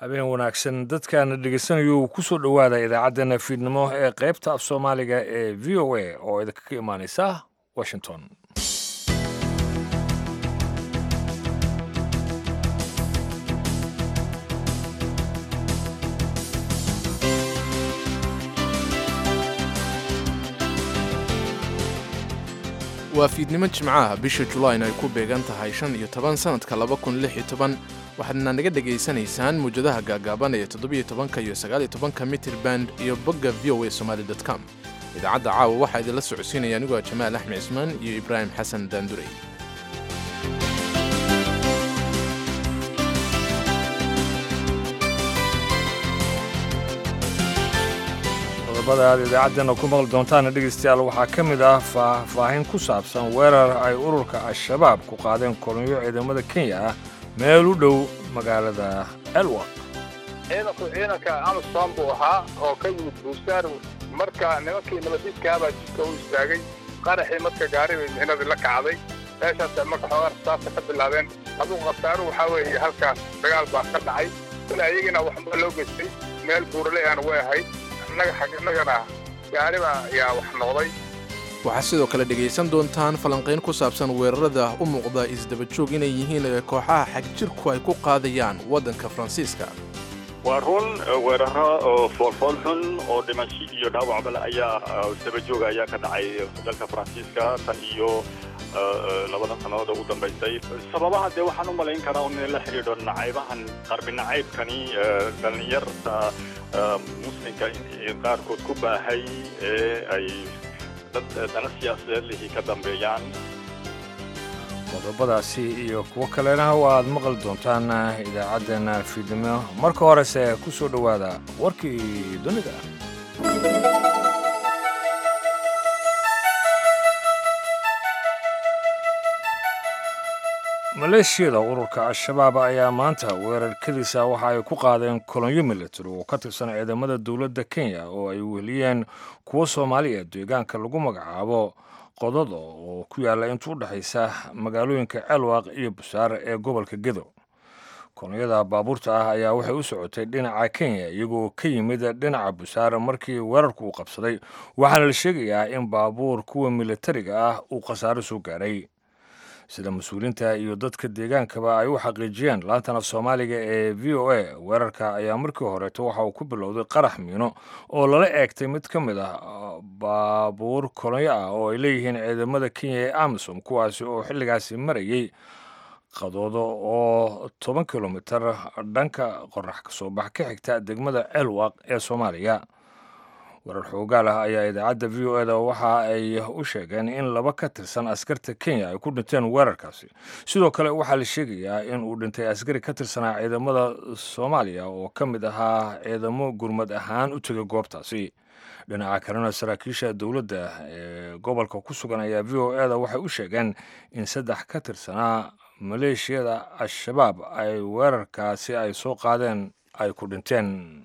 habeen wanaagsan dadkaana dhegeysanayuu kusoo dhowaada idaacaddeenna fiidnimo ee qaybta af soomaaliga ee v o a oo idinkaga imaaneysa washington waa fiidnimo jimcaha bisha julayn ay ku beegan tahay shan iyo toban sannadka laba kun lix iyo toban waxaadna naga dhegaysanaysaan muwjadaha gaagaaban ee toddobiyo tobanka iyo sagaaliyo tobanka mitir band iyo bogga v o a somaali dot com idaacadda caawa waxaa idinla socodsiinaya anigoo jamaal axmed cismaan iyo ibraahim xasan daandurey qodobada aad idaacaddeena ku maqli doontaana dhegaystayaal waxaa ka mid ah faahfaahin ku saabsan weerar ay ururka al-shabaab ku qaadeen kolonyo ciidamada kenya ah meel u dhow magaalada elwaq ciidanku ciidanka amisom buu ahaa oo ka yimid buusaar marka nimankii nabadiidkaabaa jidka u istaagay qaraxii marka gaaribay mixnadii la kacday meeshaas marka xoogaa rasaasta ka bilaabeen adugu khasaaro waxaa weeye halkaas dagaal baa ka dhacay kule ayagina waxba loo geystay meel buurale aan way ahayd annaga xaginagana gaariba ayaa wax noqday waxaad sidoo kale dhegaysan doontaan falanqayn ku saabsan weerarada u muuqda isdabajoog inay yihiin ee kooxaha xagjirku ay ku qaadayaan waddanka faransiiska waa run weeraro oo foolfool xun oo dhimasho iyo dhaawacbale ayaa isdabajooga ayaa ka dhacay dalka faransiiska tan iyo labada sannadood oo u dambaysay sababaha dee waxaan u malayn karaa un in la xidhiidho nacaybahan qarbi nacaybkani dhallinyarta muslimka qaarkood ku baahay ee ay dad dana siyaasadeed lihii ka dambeeyaan qodobadaasi iyo kuwo kalena waaad maqli doontaan idaacaddeenna fiidnimo marka horese ku soo dhowaada warkii dunida maleeshiyada ururka al-shabaab ayaa maanta weerarkadiisa waxa ay ku qaadeen kolonyo military oo ka tirsan ciidamada dowladda kenya oo ay weheliyeen kuwo soomaaliya deegaanka lagu magacaabo qodada oo ku yaalla inta u dhexaysa magaalooyinka celwaq iyo busaare ee gobolka gedo kolonyada baabuurta ah ayaa waxay u socotay dhinaca kenya iyagoo ka yimid dhinaca busaare markii weerarku uu qabsaday waxaana la sheegayaa in baabuur kuwa militariga ah uu khasaaro soo gaaray sida mas-uuliinta iyo dadka deegaankaba ay u xaqiijiyeen laantana soomaaliga ee v o a weerarka ayaa markii horeeto waxa uu ku bilowday qarax miino oo lala eegtay mid ka mid ah baabuur kolonyo ah oo ay leeyihiin ciidamada kenya ee amisom kuwaasi oo xilligaasi marayay qadoodo oo toban kilomitar dhanka qorax kasoo bax ka xigta degmada celwaq ee soomaaliya warar xoogaal ah ayaa idaacadda v o eda waxa ay u sheegeen in laba ka tirsan askarta kenya ay ku dhinteen weerarkaasi sidoo kale waxaa la sheegayaa in uu dhintay askari ka tirsanaa ciidamada soomaaliya oo ka mid ahaa ciidamo gurmad ahaan u tegay goobtaasi dhinaca kalena saraakiisha dowladda ee gobolka ku sugan ayaa v o eda waxay u sheegeen in saddex ka tirsanaa maleeshiyada al-shabaab ay weerarkaasi ay soo qaadeen ay ku dhinteen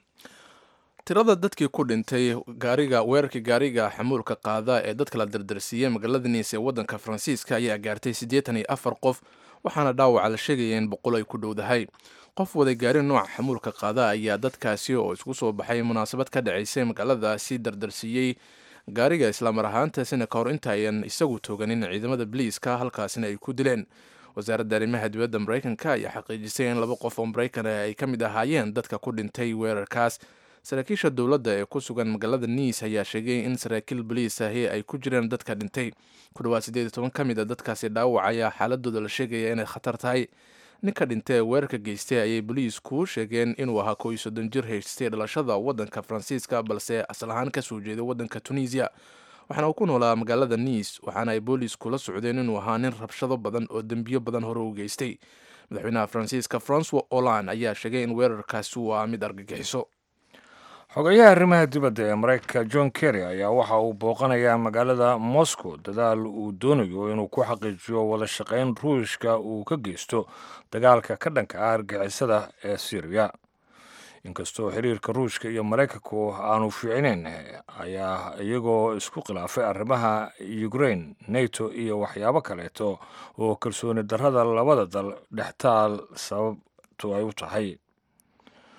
tirada dadkii ku dhintay gaariga weerarkii gaariga xamuulka qaada ee dadka la dardarsiiyey magaalada niis ee waddanka faransiiska ayaa gaartay siddeetan iyo afar qof waxaana dhaawaca la sheegaya in boqol ay ku dhowdahay qof waday gaari nooca xamuulka qaada ayaa dadkaasi oo isku soo baxay munaasabad ka dhacaysay magaaladaasi dardarsiiyey gaariga islaamar ahaantaasina ka hor inta ayan isagu tooganin ciidamada biliiska halkaasina ay ku dileen wasaaradda arrimaha dibadda maraykanka ayaa xaqiijisay in laba qof oo maraykan ay ka mid ahaayeen dadka ku dhintay weerarkaas saraakiisha dowladda ee ku sugan magaalada niis ayaa sheegay in saraakiil boliis ahi ay ku jireen dadka dhintay ku dhawaad siddeed iyo toban ka mid a dadkaasi dhaawac ayaa xaaladooda la sheegaya inay khatar tahay ninka dhintay ee weerarka geystay ayay boliisku sheegeen inuu ahaa koo iyo soddon jir haystay dhalashada waddanka faransiiska balse asal ahaan kasoo jeeday waddanka tunisiya waxaana uu ku noolaa magaalada niis waxaana ay boolisku la socdeen inuu ahaa nin rabshado badan oo dembiyo badan hore u geystay madaxweynaha faransiiska francois olan ayaa sheegay in weerarkaasi uu ah mid argagixiso xogayaha arrimaha dibadda ee maraykanka john kerry ayaa waxa uu booqanayaa magaalada moscow dadaal uu doonayo inuu ku xaqiijiyo wada shaqayn ruushka uu ka geysto dagaalka ka dhanka ah argixisada ee syriya inkastoo xiriirka ruushka iyo maraykanku aanu fiicnayn ayaa iyagoo isku khilaafay arrimaha ukrain nato iyo waxyaabo kaleeto oo kalsooni darrada labada dal dhextaal sababtu ay u tahay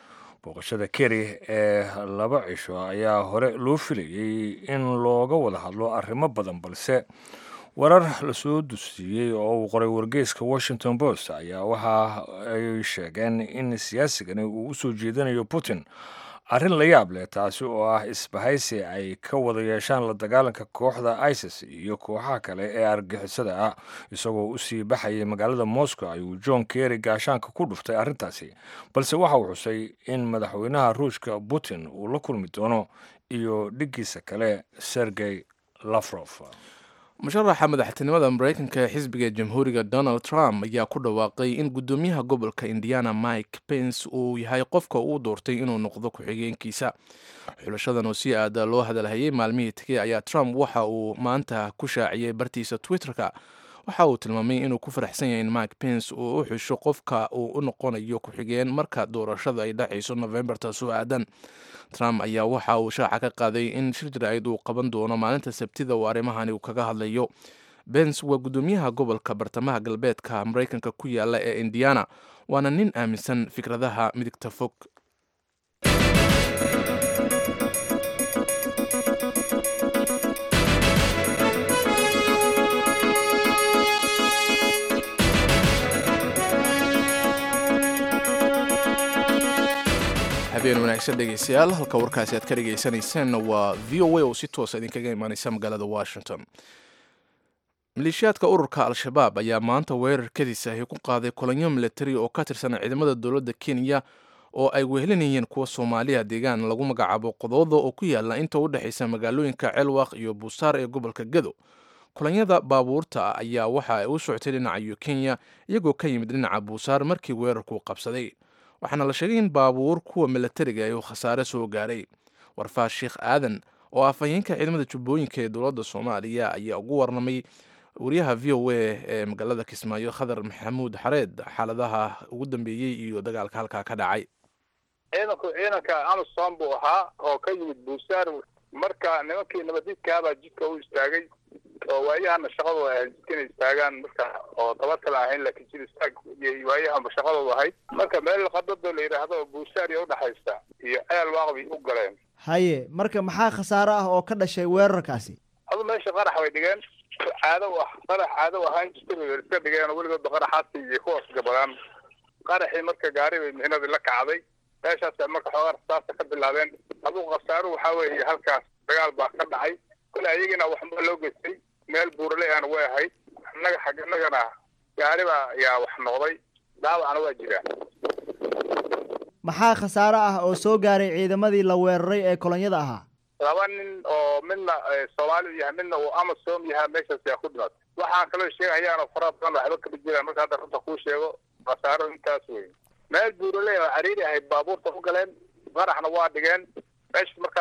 booqashada keri ee laba cisho ayaa hore loo filayey in looga wada hadlo arrimo badan balse warar lasoo dusiiyey oo uu qoray wargeyska washington post ayaa waxa ay sheegeen in siyaasigani uu u soo jeedinayo putin arrin la yaab leh taasi oo ah isbahaysi ay ka wada yeeshaan la dagaalanka kooxda isis iyo kooxaha kale ee argixisada ah isagoo usii baxayay magaalada moscow ayuu john kerry gaashaanka ku dhuftay arrintaasi balse waxa uu xusay in madaxweynaha ruushka putin uu la kulmi doono iyo dhiggiisa kale sergey lafrof musharaxa madaxtinimada mareykanka ee xisbiga jamhuuriga donald trump ayaa ku dhawaaqay in guddoomiyaha gobolka indiana mike pence uu yahay qofka uu doortay inuu noqdo ku-xigeenkiisa xulashadan oo si aada loo hadalhayay maalmihii tegey ayaa trump waxa uu maanta ku shaaciyey bartiisa twitter-ka waxa uu tilmaamay inuu ku faraxsan yahay in mike pence uu u xusho qofka uu u noqonayo ku-xigeen marka doorashada ay dhacayso novemberta soo aadan trump ayaa waxa uu shaaca ka qaaday in shir jaraa'id uu qaban doono maalinta sabtida uu arrimahani uu kaga hadlayo bens waa guddoomiyaha gobolka bartamaha galbeedka mareykanka ku yaala ee indiana waana nin aaminsan fikradaha midigta fog habeen wanaagsan dhegeystayaal halka warkaasi aad ka dhegeysaneyseen waa v o a oo si toosa idinkaga imaaneysa magaalada washington maleeshiyaadka ururka al-shabaab ayaa maanta weerar kadis ahi ku qaaday kolonyo milatari oo ka tirsan ciidamada dowladda kenya oo ay wehelinayeen kuwa soomaaliya deegaan lagu magacaabo qodooda oo ku yaala inta u dhexaysa magaalooyinka ceelwaq iyo buusaar ee gobolka gado kolonyada baabuurta ayaa waxa ay u socotay dhinaca kenya iyagoo ka yimid dhinaca buusaar markii weerarku qabsaday waxaana la sheegay in baabuur kuwa milatariga ay khasaare soo gaaray warfaas sheekh aadan oo afhayeenka ciidamada jubbooyinka ee dowladda soomaaliya ayaa ugu warramay wariyaha v o a ee magaalada kismaayo khadar maxamuud xareed xaaladaha ugu dambeeyey iyo dagaalka halkaa ka dhacay ciidanku ciidanka amisom buu ahaa oo ka yimid buusaar marka nimankii nabadiidkaabaa jidka u istaagay oo waayahana shaqadooda ahayd jidka inay istaagaan marka oo daba kale ahayn laakiin jid istaag iyo waayahanba shaqadooda ahayd marka meel qadado la yidhaahdo oo buusaar iyo udhexaysa iyo ceel waaqbay u galeen haye marka maxaa khasaare ah oo ka dhashay weerarkaasi adu meesha qarax bay dhigeen caado u ah qarax caado u ahaan jirta bay iska dhigeen oo weligoodba qaraxaasi iyo kuwaas gabadaan qaraxii marka gaari bay mixnadii la kacday meeshaas marka xoogaa rasaasta ka bilaabeen adugu khasaaru waxaa weeye halkaas dagaal baa ka dhacay kole ayagina waxba loo geystay meel buurale aan way ahayd annaga xag innagana gaari baa yaa wax noqday dhaawacna waa jiraan maxaa khasaare ah oo soo gaaray ciidamadii la weeraray ee kolonyada ahaa laba nin oo midna soomaali yahay midna uu amasom yahay meeshaas yaa ku dhimatay waxaan kaloo sheegahayaanoo fara badan waxba kama jiraan marka hadda runta kuu sheego khasaaro intaas wey meel buurale oo cariiri ahayd baabuurta u galeen qaraxna waa dhigeen meesha marka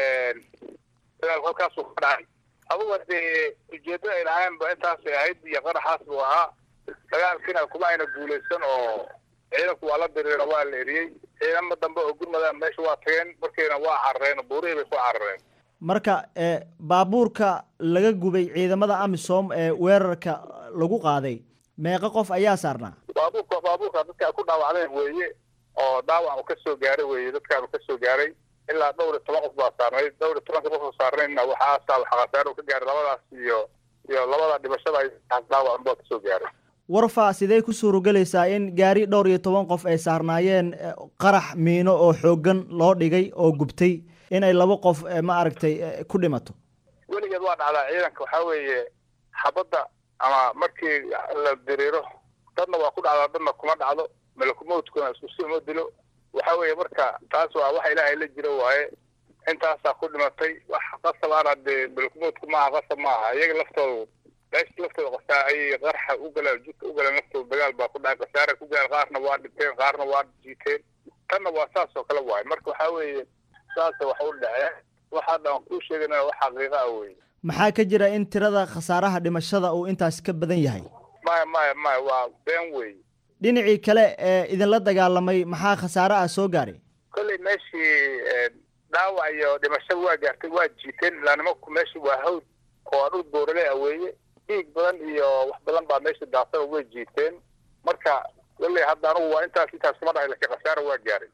dagaalku halkaasuu ka dhacay aduga dee ujeeddada ay lahaynba intaasay ahayd iyo qaraxaas buu ahaa dagaalkiina kuma ayna guulaysan oo ciidanku waa la diriira waa la eriyey ciidamo dambe oo gurmadaan meesha waa tageen markiina waa carareen buurihii bay ku carareen marka baabuurka laga gubay ciidamada amisom ee weerarka lagu qaaday meeqa qof ayaa saarnaa baabuurka baabuurka dadka ku dhaawacdeen weeye oo dhaawac uu ka soo gaaray weeye dadkaan ka soo gaaray ilaa dhowr iyo toban qof baa saarnayd dhowr iyo tobanka qof oo saarnaydna waxaasaa waxa khasaare uu ka gaaray labadaas iyo iyo labada dhimashada ay dhaawac unbaa kasoo gaaray warfa sidee ku suurogelaysaa in gaari dhowr iyo toban qof ay saarnaayeen qarax miino oo xooggan loo dhigay oo gubtay in ay laba qof ma aragtay ku dhimato weligeed waa dhacdaa ciidanka waxaa weeye xabadda ama markii la diriiro dadna waa ku dhacdaa dadna kuma dhacdo malakumowtkuna isku si uma dilo waxa weeye marka taas waa waxa ilaahay la jiro waaye intaasaa ku dhimatay wax qasab aana dee malakumowtku maaha qasab maaha iyaga laftoodu meesha laftooda qasaa ayay qarxa u galeen jidka u galeen laftooda dagaal baa ku dhacay khasaare ku galeen qaarna waa dhinteen qaarna waa jiiteen tanna waa saas oo kale waaye marka waxaa weeye saasa wax u dhaceen waxaa dhan kuu sheegana wax xaqiiqa ah weeye maxaa ka jira in tirada khasaaraha dhimashada uu intaas ka badan yahay maya maya maya waa been weeye dhinacii kale ee idinla dagaalamay maxaa khasaare ah soo gaaray kolley meeshii dhaawac iyo dhimashada waa gaartay waa jiiteen ilaa nimanku meeshii waa hawd oo dhul boorale ah weeye dhiig badan iyo wax badan baa meesha daasada way jiiteen marka kolley hadda anugu waa intaas intaas kuma dhahay lakiin khasaara waa gaaray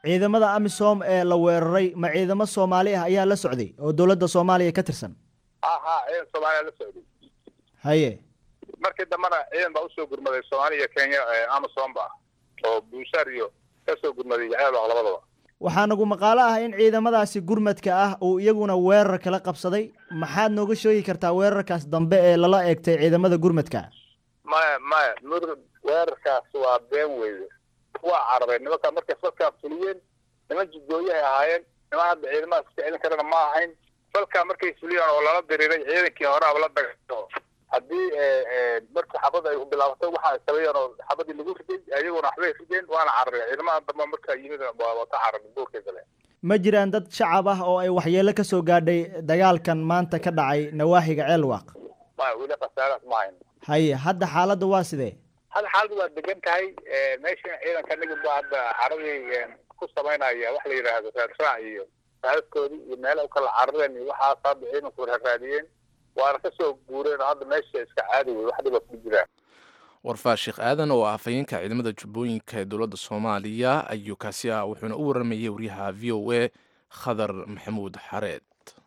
ciidamada amisom ee la weeraray ma ciidamo soomaali ah ayaa la socday oo dowladda soomaaliya ka tirsan ha ha ciidan soomaaliya la socday haye markii dambena ciidan baa usoo gurmaday soomaaliya iyo kenya amazon ba oo buusaar iyo kasoo gurmaday ceelwaq labadaba waxaa nagu maqaalo ah in ciidamadaasi gurmadka ah uu iyaguna weerar kala qabsaday maxaad nooga sheegi kartaa weerarkaas dambe ee lala eegtay ciidamada gurmadka maya maya mur weerarkaas waa been weyde waa carabeen nimanka markay falkaa fuliyeen niman jidgooyahay ahaayeen niman hadda ciidamadaas iska celin karana ma ahayn falkaa markay fuliyeen oo lala diriiray ciidankii horeaba la dagato haddii markii xabad ay bilaabatay waxa ay sameeyeen oo xabadii lagu riday ayaguna waxbay rideen waana carareen ciidamada dambe markaa yimid waa ka carareen buurkay galeen ma jiraan dad shacab ah oo ay waxyeelo ka soo gaadhay dagaalkan maanta ka dhacay nawaaxiga ceelwaaq maya weli khasaaraas ma hayn haye hadda xaaladda waa sidee hadda xaaladdu waa degan tahay meeshan ciidanka nigib baa hadda xaradii ku samaynaya wax la yidhaahdo raadraac iyo raadadkoodii iyo meela u kala carareen iyo waxaas hadda ciidanku raaraadiyeen waana kasoo guureen oo hadda meesha iska caadi wey wax dhiba ku jiraan warfaa sheekh aadan oo ah afhayeenka ciidamada jubbooyinka ee dowladda soomaaliya ayuu kaasi ah wuxuuna u waramayay waryaha v o a khadar maxamuud xareed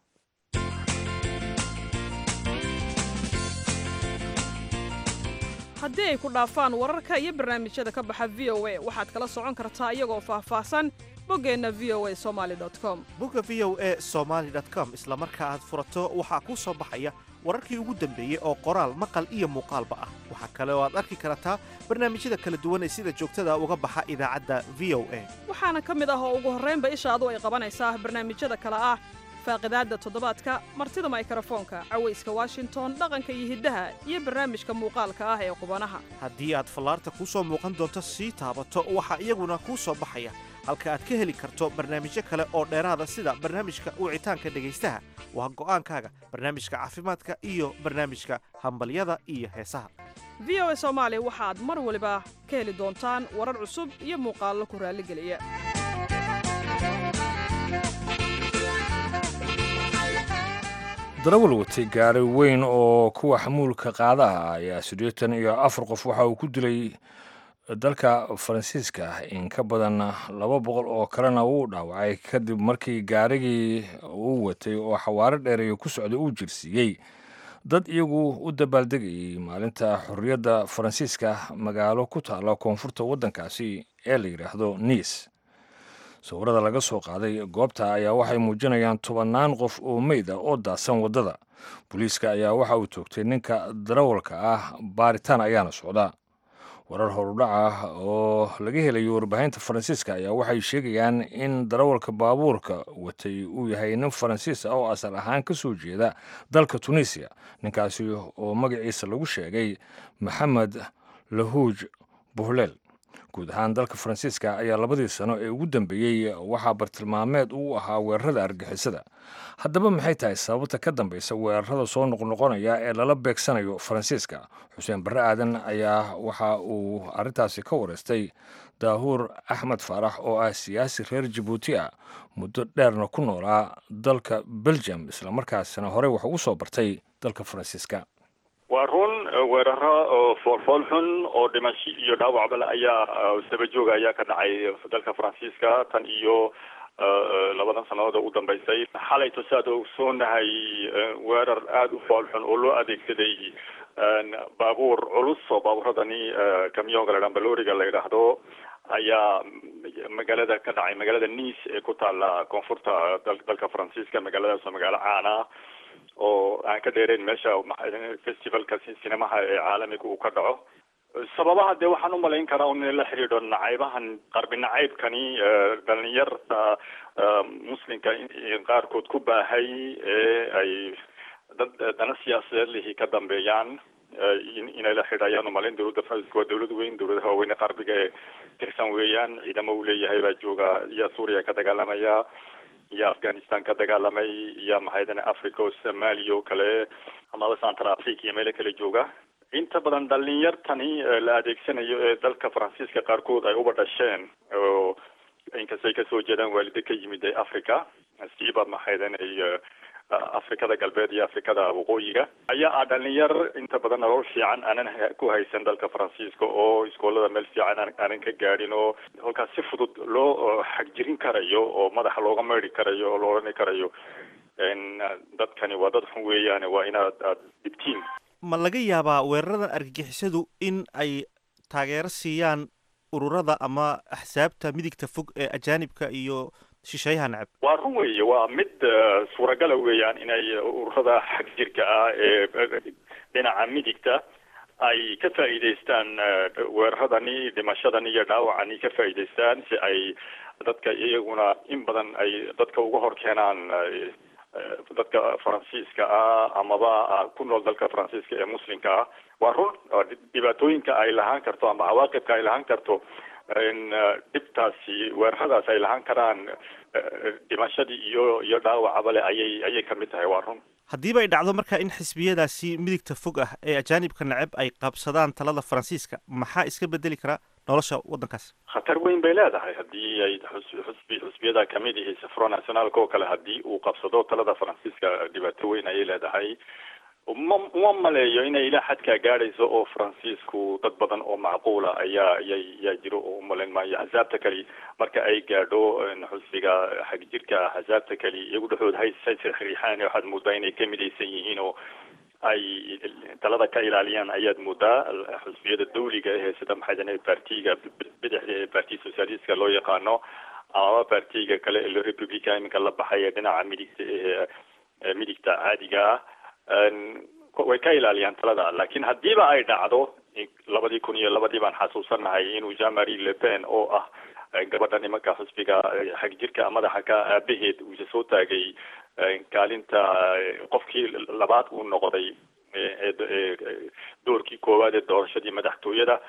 haddii ay ku dhaafaan wararka iyo barnaamijyada ka baxa v o a waxaad kala socon kartaa iyagoo faahfaahsan boggeenna v o a somali com bogga v o a somaali com isla marka aad furato waxaa kuu soo baxaya wararkii ugu dambeeyey oo qoraal maqal iyo muuqaalba ah waxaa kale oo aad arki kartaa barnaamijyada kala duwan ee sida joogtada uga baxa idaacadda v o a waxaana ka mid ah oo ugu horraynba ishaadu ay qabanaysaa barnaamijyada kale ah faaqidaadda toddobaadka martida maykrofoonka cawayska washington dhaqanka iyo hiddaha iyo barnaamijka muuqaalka ah ee qubanaha haddii aad fallaarta kuu soo muuqan doonto sii taabato waxaa iyaguna kuu soo baxaya halka aad ka heli karto barnaamijyo kale oo dheeraada sida barnaamijka wicitaanka dhegaystaha waa go'aankaaga barnaamijka caafimaadka iyo barnaamijka hambalyada iyo heesaha v o a soomaali waxaad mar waliba ka heli doontaan warar cusub iyo muuqaallo ku raalligeliya darawal watay gaari weyn oo kuwa xamuulka qaadaha ayaa siddeetan iyo afar qof waxa uu ku dilay dalka faransiiska in ka badan laba boqol oo kalena wuu dhaawacay kadib markii gaarigii uu watay oo xawaaro dheereeya ku socday uu jirsiiyey dad iyagu u dabaaldegayay maalinta xorriyadda faransiiska magaalo ku taalla koonfurta waddankaasi ee la yidhaahdo niis sawirada laga soo qaaday goobta ayaa waxay muujinayaan tobannaan qof oo meyd ah oo daadsan waddada booliiska ayaa waxa uu toogtay ninka darawalka ah baaritaan ayaana socda warar horudhac ah oo laga helayo warbaahinta faransiiska ayaa waxay sheegayaan in darawalka baabuurka watay uu yahay nin faransiis ah oo asal ahaan ka soo jeeda dalka tunisiya ninkaasi oo magaciisa lagu sheegay maxamed lahuuj buhleel guud ahaan dalka faransiiska ayaa labadii sano ee ugu dambeeyey waxaa bartilmaameed uu ahaa weerarada argixisada haddaba maxay tahay sababta ka dambaysa weerarada soo noqnoqonaya ee lala beegsanayo faransiiska xuseen barre aadan ayaa waxa uu arrintaasi ka wareystay daahuur axmed faarax oo ah siyaasi reer jabuuti ah muddo dheerna ku noolaa dalka belgium islamarkaasina horey wax ugu soo bartay dalka faransiiska waa run weeraro oo foolfool xun oo dhimasho iyo dhaawacba le ayaa saba jooga ayaa ka dhacay dalka faransiiska tan iyo labadan sannadood oo u dambeysay xalayto si aad ogsoonahay weerar aada u fool xun oo loo adeegsaday baabuur culus oo baabuuradani camyonga la balooriga la yidhaahdo ayaa magaalada ka dhacay magaalada nice ee ku taala koonfurta dalka faransiiska magaaladaas oo magaalo caana oo aan ka dheerayn meesha festivalka sinemaha ee caalamiga uu ka dhaco sababaha dee waxaan umalayn karaa un la xidhiidho nacaybahan qarbi nacaybkani dhalinyarta muslimka qaarkood ku baahay ee ay dad dana siyaasadeed lihi ka dambeeyaan inay la xidhayaan umalayn dowladda faransiska waa dowlad weyn dowladaha waaweyn ee qarbiga ee tirsan weeyaan ciidamo uu leeyahay baa jooga iyo suuriya ka dagaalamaya iyo afghanistan ka dagaalamay iyo maxaydane africa oo somalia oo kale amaba central africa iyo meelo kale jooga inta badan dhalinyartani la adeegsanayo ee dalka faransiiska qaarkood ay uba dhasheen oo inkastay kasoo jeedaan waalido ka yimid ee africa siiba maxaydane afrikada galbeed iyo afrikada waqooyiga ayaa ah dhalinyar inta badan nolol fiican aanan ku haysan dalka faransiiska oo iskoolada meel fiican aanan ka gaadhin oo halkaas si fudud loo xagjirin karayo oo madaxa looga meydhi karayo oo la odhani karayo dadkani waa dad xun weeyaane waa inaad aad dhibtiin ma laga yaabaa weeraradan argagixisadu in ay taageero siiyaan ururada ama axsaabta midigta fog ee ajaanibka iyo shisheeyaha necab waa run weeye waa mid suuragala weeyaan inay ururada xag jirka ah ee dhinaca midigta ay ka faa'iidaystaan weeraradani dhimashadani iyo dhaawacani ka faa'iidaystaan si ay dadka iyaguna in badan ay dadka uga hor keenaan dadka faransiiska ah amaba ku nool dalka faransiiska ee muslimka ah waa run dhibaatooyinka ay lahaan karto ama cawaaqibka ay lahaan karto dhibtaasi weeraradaas ay lahaan karaan dhimashadii iyo iyo dhaawacaba le ayay ayay kamid tahay waa run haddiiba ay dhacdo marka in xisbiyadaasi midigta fog ah ee ajaanibka neceb ay qabsadaan talada faransiiska maxaa iska bedeli karaa nolosha waddankaas khatar weyn bay leedahay haddii ay xusbi xusbiyada kamid ihi front nationalka oo kale haddii uu qabsado talada faransiiska dhibaato weyn ayay leedahay ma uma maleeyo inay ilaa xadkaa gaadhayso oo faransiisku dad badan oo macquula ayaa ayaa yaa jiro oo umalayn maayo axsaabta kali marka ay gaadho xusbiga xagjirka axsaabta kali iyagu dhexood hay riixaan waxaad moodaa inay ka midaysan yihiin oo ay talada ka ilaaliyaan ayaad moodaa xusbiyada dawliga ee sida maxay partiga bidixda ee parti socialistka loo yaqaano amaba partiga kale ee republica iminka la baxay ee dhinaca midigta ee midigta caadiga ah way ka ilaaliyaan talada laakiin haddiiba ay dhacdo labadii kun iyo labadii baan xasuusanahay inuu jean marie le pen oo ah gabadha nimanka xusbiga xagjirka madaxa ka aabaheed uuse soo taagay kaalinta qofkii labaad uu noqday doorkii koowaad ee doorashadii madaxtooyada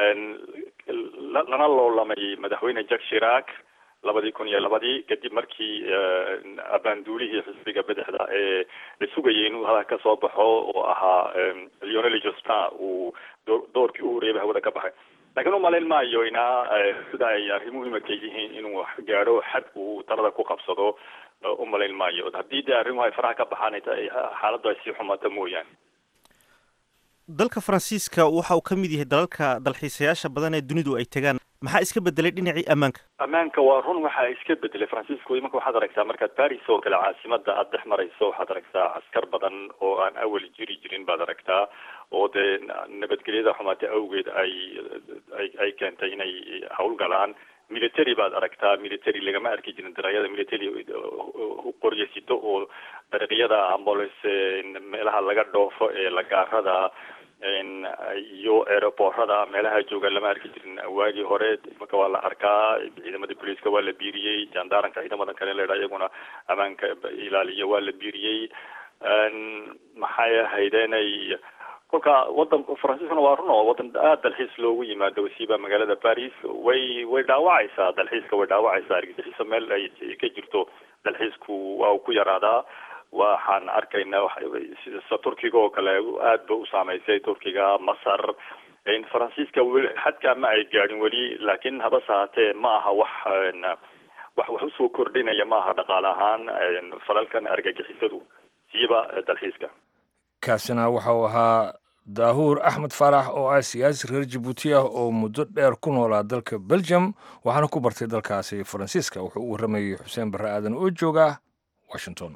lana loolamay madaxweyne jack shirac labadii kun iyo labadii kadib markii abaanduulihii xisbiga bidixda ee la sugayay inuu halka kasoo baxo oo ahaa leonel jospin uu doorkii u horeeyay hawada ka baxay laakiin umalayn maayo inaa sida ay arrimuhu imaka yihiin inuu gaadho xad uu talada ku qabsado umalayn maayo haddii dee arrimuhu ay faraha ka baxaan xaaladdu ay sii xumaata mooyaane dalka faransiiska waxa uu ka mid yahay dalalka dalxiisayaasha badan ee dunidu ay tegaan maxaa iska bedelay dhinacii ammaanka ammaanka waa run waxaa iska bedelay faransiisku imanka waxaad aragtaa markaad paris oo kale caasimada aada dhex marayso waxaad aragtaa askar badan oo aan awal jiri jirin baad aragtaa oo dee nabadgelyada xumaata awgeed ay ay ay keentay inay hawlgalaan military baad aragtaa military lagama arki jirin dariiqyada military qoryasito oo dariiqyada ambulance meelaha laga dhoofo ee lagaarada iyo aeroboorada meelaha jooga lama arki jirin waagii hore imanka waa la arkaa ciidamada booliiska waa la biiriyey jandaranka ciidamadan kale leedha iyaguna ammaanka ilaaliya waa la biiriyey maxay ahaydeenay kolka wadan faransiiskuna waa run oo wadan aada dalxiis loogu yimaado wasiiba magaalada paris way way dhaawacaysaa dalxiiska way dhaawacaysaa argagixiso meel ay ka jirto dalxiisku waa uu ku yaraadaa waxaan arkaynaa sida turkiga oo kale aad ba u saameysay turkiga masar faransiiska weli xadkaa ma ay gaadhin weli laakiin habase haatee ma aha wax wax wax usoo kordhinaya ma aha dhaqaale ahaan falalkan argagixisadu siiba dalxiiska kaasina waxa uu ahaa daahuur axmed faarax oo ah siyaasi reer jabuuti ah oo muddo dheer ku noolaa dalka belgium waxaana ku bartay dalkaasi faransiiska wuxuu u warramayey xuseen barre aadan oo jooga washington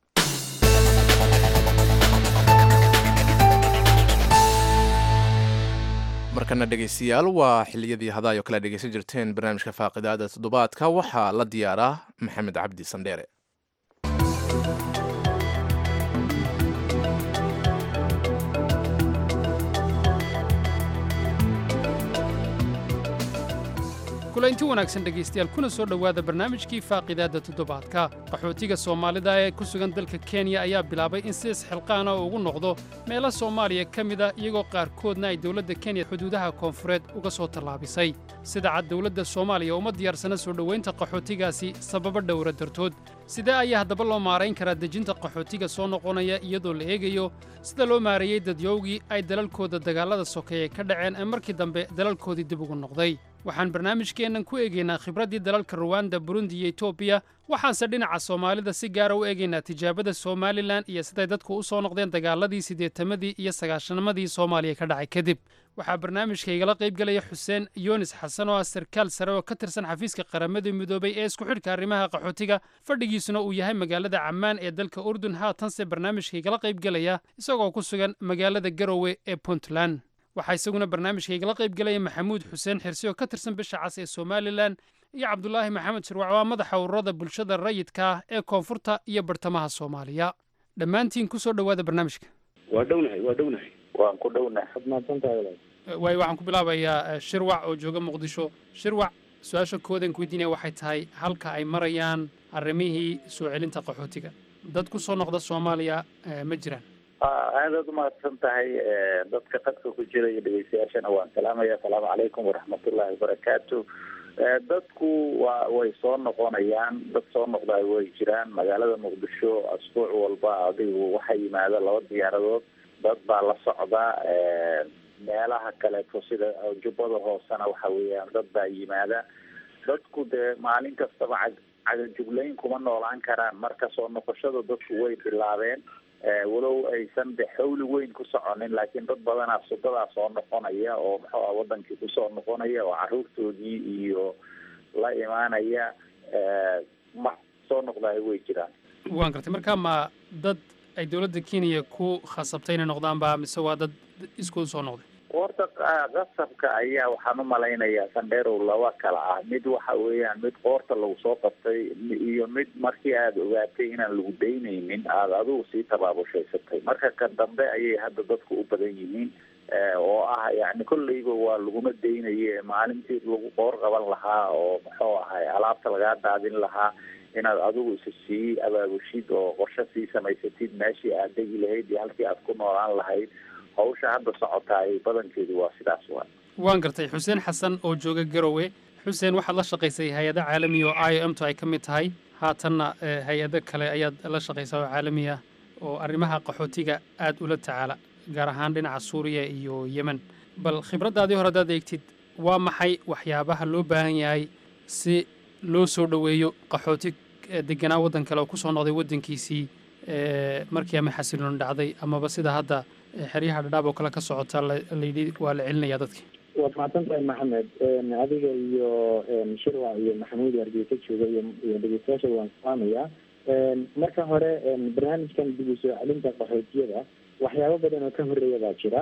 markana dhegaystayaal waa xiliyadii hadaay oo kale dhegaysan jirteen barnaamijka faaqidaada toddobaadka waxaa la diyaaraa maxamed cabdi sandheere kulanti wanaagsan dhegaystayaal kuna soo dhowaada barnaamijkii faaqidaadda toddobaadka qaxootiga soomaalida ee ku sugan dalka kenya ayaa bilaabay in si isxilqaana ugu noqdo meelo soomaaliya ka mid ah iyagoo qaarkoodna ay dowladda kenya xuduudaha koonfureed uga soo tallaabisay sida cad dowladda soomaaliya uma diyaarsana soo dhowaynta qaxootigaasi sababo dhowra dartood sidee ayaa haddaba loo maarayn karaa dejinta qaxootiga soo noqonaya iyadoo la eegayo sida loo maareeyey dadyowgii ay dalalkooda dagaallada sokeeye ka dhaceen ee markii dambe dalalkoodii dib ugu noqday waxaan barnaamijkeennan ku eegaynaa khibraddii dalalka ruwanda burundi iyo etoobiya waxaanse dhinaca soomaalida si gaara u eegaynaa tijaabada somalilan iyo siday dadku u soo noqdeen dagaaladii siddeetamadii iyo sagaashanamadii soomaaliya ka dhacay kadib waxaa barnaamijka igala qayb gelaya xuseen yunis xasan oo ah sarkaal sare oo ka tirsan xafiiska qaramada midoobay ee isku xidhka arrimaha qaxootiga fadhigiisuna uu yahay magaalada cammaan ee dalka urdun haatanse barnaamijka igala qayb gelaya isagoo ku sugan magaalada garowe ee puntland waxaa isaguna barnaamijka igala qayb gelaya maxamuud xuseen xirsi oo ka tirsan bisha cas ee somalilan iyo cabdulaahi maxamed shirwac waa madaxa ururada bulshada rayidka ah ee koonfurta iyo bartamaha soomaaliya dhammaantiin ku soo dhowaada barnaamijka waa dhownahay waa dhownahay waan ku dhownahay ad mahadsantahay waayo waxaan ku bilaabayaa shirwac oo jooga muqdisho shirwac su-aasha koodan ku weydiinaya waxay tahay halka ay marayaan arrimihii soo celinta qaxootiga dad ku soo noqda soomaaliya ma jiraan aadaad umahadsan tahay dadka qadka ku jira iyo dhegeystayaashana waan salaamaya asalaamu calaykum waraxmatullahi wabarakaatu dadku waa way soo noqonayaan dad soo noqdaa way jiraan magaalada muqdisho asbuuc walba adigu waxaa yimaada laba diyaaradood dad baa la socda meelaha kaleeto sida jubbada hoosena waxa weeyaan dad baa yimaada dadku dee maalin kastaba cag cagajuglayn kuma noolaan karaan marka soo noqoshada dadku way bilaabeen walow aysan de xawli weyn ku soconin laakiin dad badanaa sudadaa soo noqonaya oo muxuu ah wadankii kusoo noqonaya oo caruurtoodii iyo la imaanaya ma soo noqdaay way jiraan waan gartay marka ma dad ay dowladda kenya ku khasabtay inay noqdaanba mise waa dad iskooda soo noqday horta qasabka ayaa waxaan u malaynayaa sandheerow laba kala ah mid waxa weeyaan mid qoorta lagu soo qabtay iyo mid markii aada ogaatay inaan lagu daynaynin aada adigu sii tabaabushhaysatay marka ka dambe ayay hadda dadku u badan yihiin oo ah yani kolleyba waa laguma daynaye maalintii lagu qoor qaban lahaa oo muxuu ahay alaabta lagaa daadin lahaa inaad adigu isa sii abaabushid oo qorshe sii samaysatid meeshii aad degi lahayd iyo halkii aad ku noolaan lahayd hawsha hadda socotaay badankeedu waa sidaas waa waan gartay xuseen xasan oo jooga garowe xuseen waxaad la shaqaysay hay-ado caalamiya oo i o m to ay ka mid tahay haatanna hay-ado kale ayaad la shaqaysaa oo caalami ah oo arrimaha qaxootiga aad ula tacaala gaar ahaan dhinaca suuriya iyo yemen bal khibraddaadii hore haddaad eegtid waa maxay waxyaabaha loo baahan yahay si loo soo dhoweeyo qaxooti deganaa waddan kale oo ku soo noqday waddankiisii markii ama xasiloon dhacday amaba sida hadda xeryaha dhadhaab oo kale ka socota layidhi waa la celinayaa dadkii waad mahadsan tahay maxamed adiga iyo shirwac iyo maxamuud hargeysa jooga iyo iyo dhegeystayaasha waan salaamayaa marka hore barnaamijkan dib u soo celinta qaxootiyada waxyaabo badan oo ka horeeya baa jira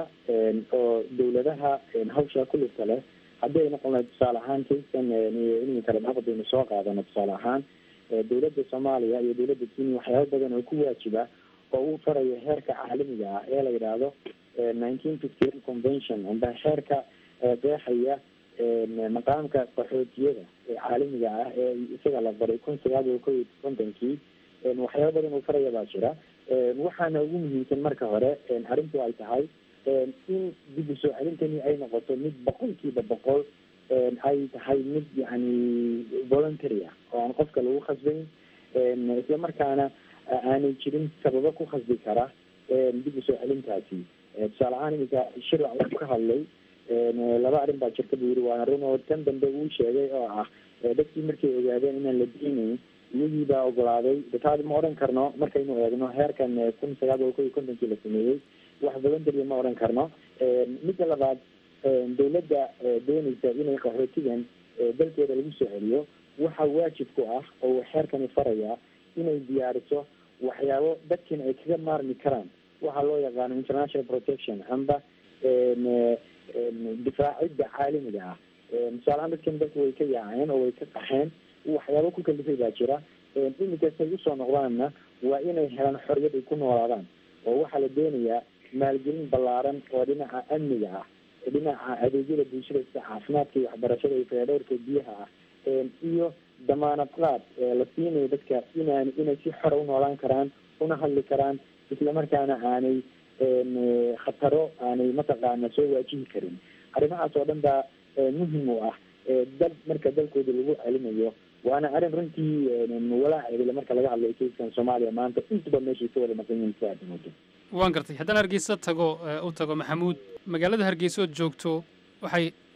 oo dawladaha hawsha ku lugta leh haddii ay noqon lahayd tusaale ahaan kayskan inay kale naqdaynu soo qaadano tusaale ahaan dawladda soomaaliya iyo dawladda kenya waxyaabo badan oo ku waajiba oo uu farayo heerka caalamiga ah ee la yidhaahdo nineteen fifty one convention amba heerka qeexaya maqaamka qaxootiyada ee caalamiga ah ee isaga la baray kun sagaal iyo kow iyo kontonkii waxyaabo badan uu faraya baa jira waxaana ugu muhiimsan marka hore arrintu ay tahay in dib u soo celintani ay noqoto mid boqolkiiba boqol ay tahay mid yani voluntary ah oo aan qofka lagu khasbayn isla markaana aanay jirin sababo ku khasbi kara dib u soo celintaasi tusaale ahaan iminka shirwac wuxuu ka hadlay laba arrin baa jirta buu yiri waana run oo tan dambe uu sheegay oo ah dadkii markay ogaadeen inaan la deynayn iyagii baa ogolaaday taadi ma odhan karno markaynu eegno heerkan kun sagaal boqol kow iyo kontonkii la sameeyey wax badan daliya ma odhan karno midda labaad dawladda doonaysa inay qaxootigan dalkeeda lagu soo celiyo waxa waajib ku ah oo xeerkani faraya inay diyaariso waxyaabo dadkin ay kaga maarmi karaan waxaa loo yaqaano international protection amba difaacidda caalamiga ah tusaalehaan dadkan dadka way ka yaaceen oo way ka qaxeen waxyaabo ku kalifay baa jira iminkastay usoo noqdaanna waa inay helaan xorriyad ay ku noolaadaan oo waxaa la doonayaa maalgelin ballaaran oo dhinaca amniga ah dhinaca adeegyada bulshada sida caafimaadka iyo waxbarashada iyo fayadhowrka biyaha ah iyo damaanad qaad la siinayo dadka inaan inay si xora u noolaan karaan una hadli karaan islamarkaana aanay khataro aanay mataqaana soo waajihi karin arrimahaas oo dhan baa muhim u ah dal marka dalkooda lagu celinayo waana arrin runtii walaaceedale marka laga hadlayo kayskan soomaaliya maanta intuba meeshay ka wada maqan yihiin si aad moodo waan gartay haddaan hargeysa tago u tago maxamuud magaalada hargeysa ood joogto waxay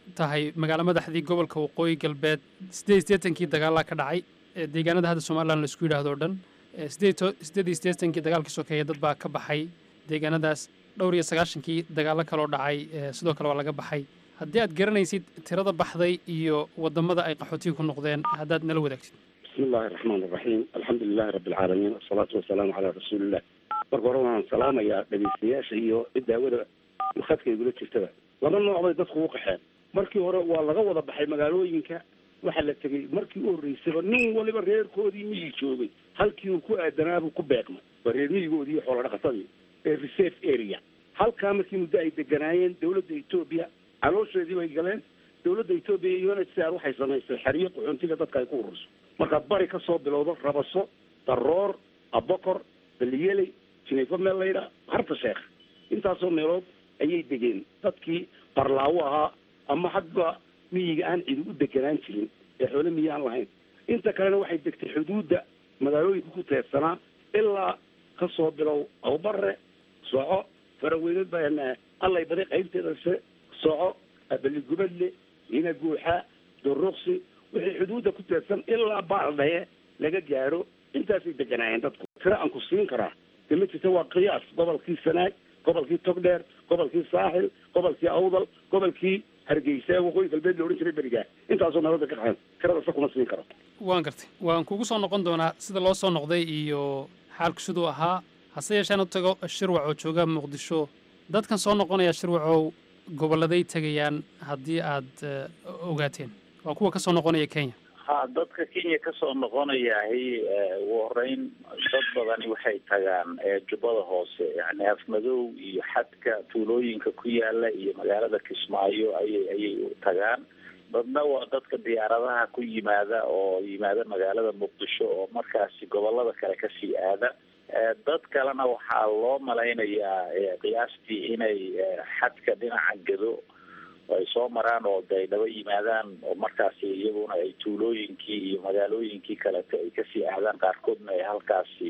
tahay magaalo madaxdii gobolka waqooyi galbeed siddeed iyo siddeetankii dagaalaa ka dhacay ee deegaanada hadda somalilan laisku yidhaahdo o dhan ee siddeed iyo to- siddeed iyo siddeetankii dagaalkii sokeeye dad baa ka baxay deegaanadaas dhowr iyo sagaashankii dagaallo kaloo dhacay ee sidoo kale waa laga baxay haddii aad garanaysid tirada baxday iyo waddamada ay qaxootiga ku noqdeen haddaad nala wadaagtid بسم الله الرحمن الرحيم الحمد لله رب العالمين والصلاة والسلام على رسول الله marka hore waan salaamayaa dhegeystayaasha iyo daawada khadka igula jirtada laba nooc bay dadku u qaxeen markii hore waa laga wada baxay magaalooyinka waxaa la tegey markii u horreysaba nin waliba reerkoodii miyii joogay halkii uu ku aadanaabuu ku beegmay waa reer miyigoodii iyo xoolo dhaqatadii ee reserve area halkaa markii muddo ay deganaayeen dowladda etoobiya caloosheedii bay galeen dowladda etoobiya iyo unhcr waxay samaysay xeriyo qaxoontiga dadka ay ku ururso marka bari ka soo bilowdo rabaso daroor abokor baliyeley jineefo meel laydha harta sheekh intaasoo meelood ayay degeen dadkii barlaawo ahaa ama xagga miyiga aan cidi u deganaan jirin ee xoole miyi aan lahayn inta kalena waxay degtay xuduudda magaalooyinka ku teedsanaa ilaa ka soo bilow awbare soco faraweyneed baa allay baday qaybteeda se soco baligubadle ina guuxa duruqsi wixii xuduudda ku teedsan ilaa baaldhaye laga gaadho intaasay deganaayeen dadku tira aan ku siin karaa de ma jirta waa qiyaas gobolkii sanaag gobolkii togdheer gobolkii saaxil gobolkii awdal gobolkii hargeysa ee waqooyi galbeed la odhan jiray berigaa intaasoo meelood bay ka qaxeen tirada se kuma siin karo waan gartay waan kugu soo noqon doonaa sida loo soo noqday iyo xaalku siduu ahaa hase yeesheen u tago shirwac oo jooga muqdisho dadkan soo noqonaya shirwacow gobolladay tegayaan haddii aad eh, ogaateen waa kuwa ka soo noqonaya kenya ha dadka kenya kasoo noqonayahay ugu horeyn dad badani waxay tagaan ee jubbada hoose yani afmadow iyo xadka tuulooyinka ku yaala iyo magaalada kismaayo ayay ayay u tagaan dadna waa dadka diyaaradaha ku yimaada oo yimaada magaalada muqdisho oo markaasi gobolada kale kasii aada Eh, dad kalena waxaa loo malaynayaa eh, qiyaastii inay eh, xadka dhinaca gado ay soo maraan oo de ay daba yimaadaan oo markaasi iyaguna ay tuulooyinkii iyo magaalooyinkii kaleto ay kasii aadaan qaarkoodna ay halkaasi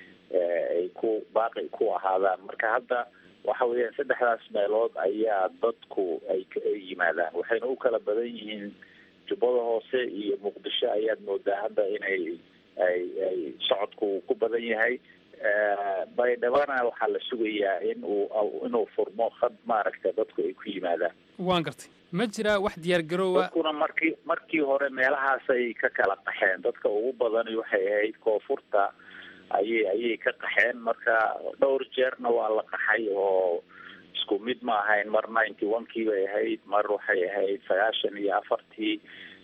eh, ay ku baaqi ku ahaadaan marka hadda waxa weeyaan saddexdaas meelood ayaa dadku ay ka- ay yimaadaan waxayna u kala badan yihiin jubbada hoose iyo muqdisho ayaad moodaa hadda inay ay ay socodku ku badan yahay Eh, baydhabana waxaa la sugayaa in uu inuu furmo khad maaragta dadku ay ku yimaadaan waan gartay ma jiraa wax diyaargaroowa dadkuna markii markii hore meelahaasay ka kala qaxeen dadka ugu badani waxay ahayd koonfurta ayay ayay ka qaxeen marka dhowr jeerna waa la qaxay oo isku mid ma ahayn mar ninety one kii bay ahayd mar waxay ahayd sagaashan iyo afartii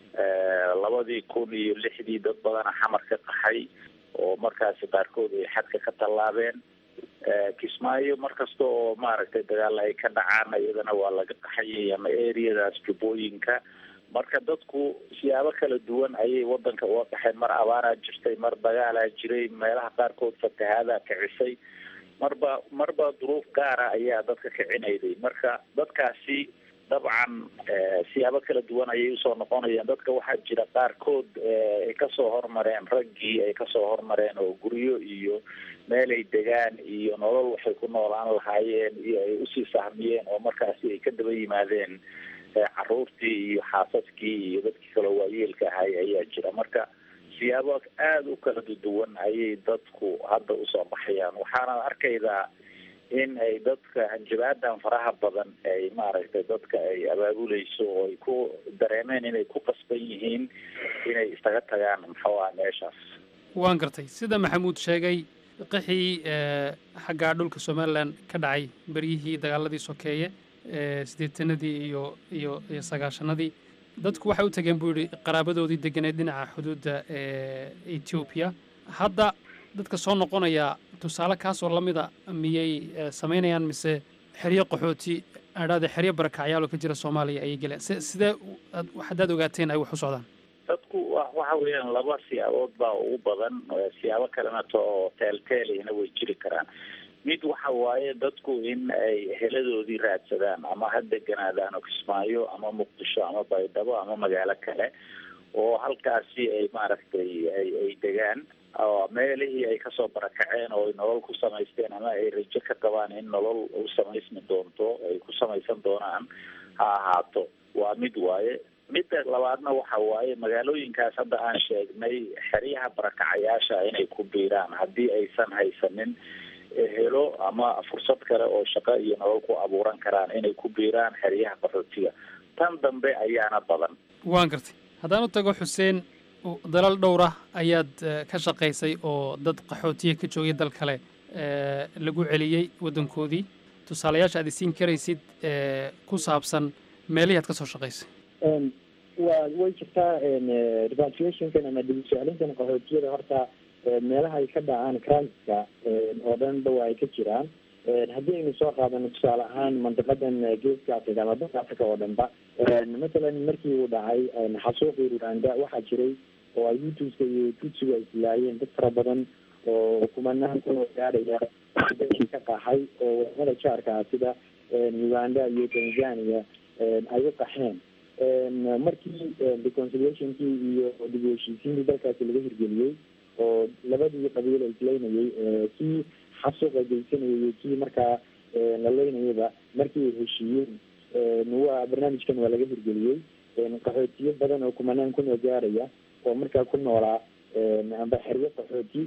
Eh, labadii kun iyo lixdii dad badana xamar ka qaxay oo markaasi qaarkood ay xadka ka tallaabeen Eh, kismaayo mar kasta oo maaragtay dagaal ay ka dhacaan iyadana waa laga qaxayay ama areadaas jubbooyinka marka dadku siyaabo kala duwan ayay wadanka uga qaxeen mar abaaraa jirtay mar dagaalaa jiray meelaha qaarkood fatahaadaa kicisay marba marba duruuf gaara ayaa dadka kicinayday marka dadkaasi dabcan eh, siyaabo kala duwan ayay usoo noqonayaan dadka waxaa jira qaarkood eh, ay kasoo hormareen raggii ay kasoo hormareen oo guryo iyo meel ay degaan iyo nolol waxay ku noolaan lahaayeen iyo ay usii sahmiyeen oo markaasi ay ka daba yimaadeen eh, caruurtii iyo xaasaskii iyo dadkii kaloo waayeelka ahay ayaa jira marka siyaabo aada u kala duwan ayay dadku hadda usoo baxayaan waxaana arkaydaa in ay dadka hanjabaadan faraha badan ay maaragtay dadka ay abaabuleyso oo ay ku dareemeen inay ku qasban yihiin inay iskaga tagaan muxuu ah meeshaas waan gartay sida maxamuud sheegay qixii eh, xagga dhulka somalilan ka dhacay beryihii dagaaladii sokeeye ee siddeetanadii iyo iyo iyo sagaashanadii dadku waxay u tageen buu yidhi qaraabadoodii deganeed dhinaca xuduudda ee etoobiya hadda dadka soo noqonaya tusaale kaasoo la mida miyay eh, samaynayaan mise xeryo qaxooti adhaade xeryo barakacyaal oo ka jira soomaaliya ayay geleen se sidee u- aad- haddaad ogaateen ay wax u socdaan dadku wa- waxa weeyaan laba siyaabood baa ugu badan eh, siyaabo kalena to oo teelteelihna way jiri karaan mid waxa waaye dadku in ay heladoodii raadsadaan ama ha deganaadaan oo kismaayo ama muqdisho ama baydhabo ama magaalo kale oo halkaasi ay maaragtay ay ay degaan oo meelihii ay kasoo barakaceen oo ay nolol ku samaysteen ama ay rajo ka qabaan in nolol u samaysmi doonto ay ku samaysan doonaan ha ahaato waa mid waaye midda labaadna waxa waaye magaalooyinkaas hadda aan sheegnay xeryaha barakacayaasha inay ku biiraan haddii aysan haysanin helo ama fursad kale oo shaqo iyo nolol ku abuuran karaan inay ku biiraan xeryaha qaxootiga tan dambe ayaana badan waan gartay haddaan u tago xuseen dalal dhowr ah ayaad ka shaqaysay oo dad qaxootiya ka joogay dal kale lagu celiyey waddankoodii tusaalayaasha aad isiin karaysid ku saabsan meelihii aad ka soo shaqaysay waa way jirtaa repatriationkan ama dib usoclintan qaxootiyada horta meelaha ay ka dhacaan crimeska oo dhanba waa ay ka jiraan haddii aynu soo qaadano tusaale ahaan mandiqadan geeska africa ama dalka africa oo dhanba mathalan markii uu dhacay xasuuqii rwanda waxaa jiray oo ay hutuska iyo tutsiga ay silaayeen dad fara badan oo kumanahan kunoo gaadhaya dalkii ka qaxay oo wadamada jaarka ah sida uganda iyo tanzania ay u qaxeen markii reconciliationkii iyo dib u heshiisiintii dalkaasi laga hirgeliyey oo labadii qabiil ay islaynayay kii xasuuqa geysanayay iyo kii markaa la leynayaba markii ay heshiiyeen waa barnaamijkan waa laga hirgeliyey qaxootiyo badan oo kumanaan kunoo gaaraya oo markaa ku noolaa amba xeryo qaxooti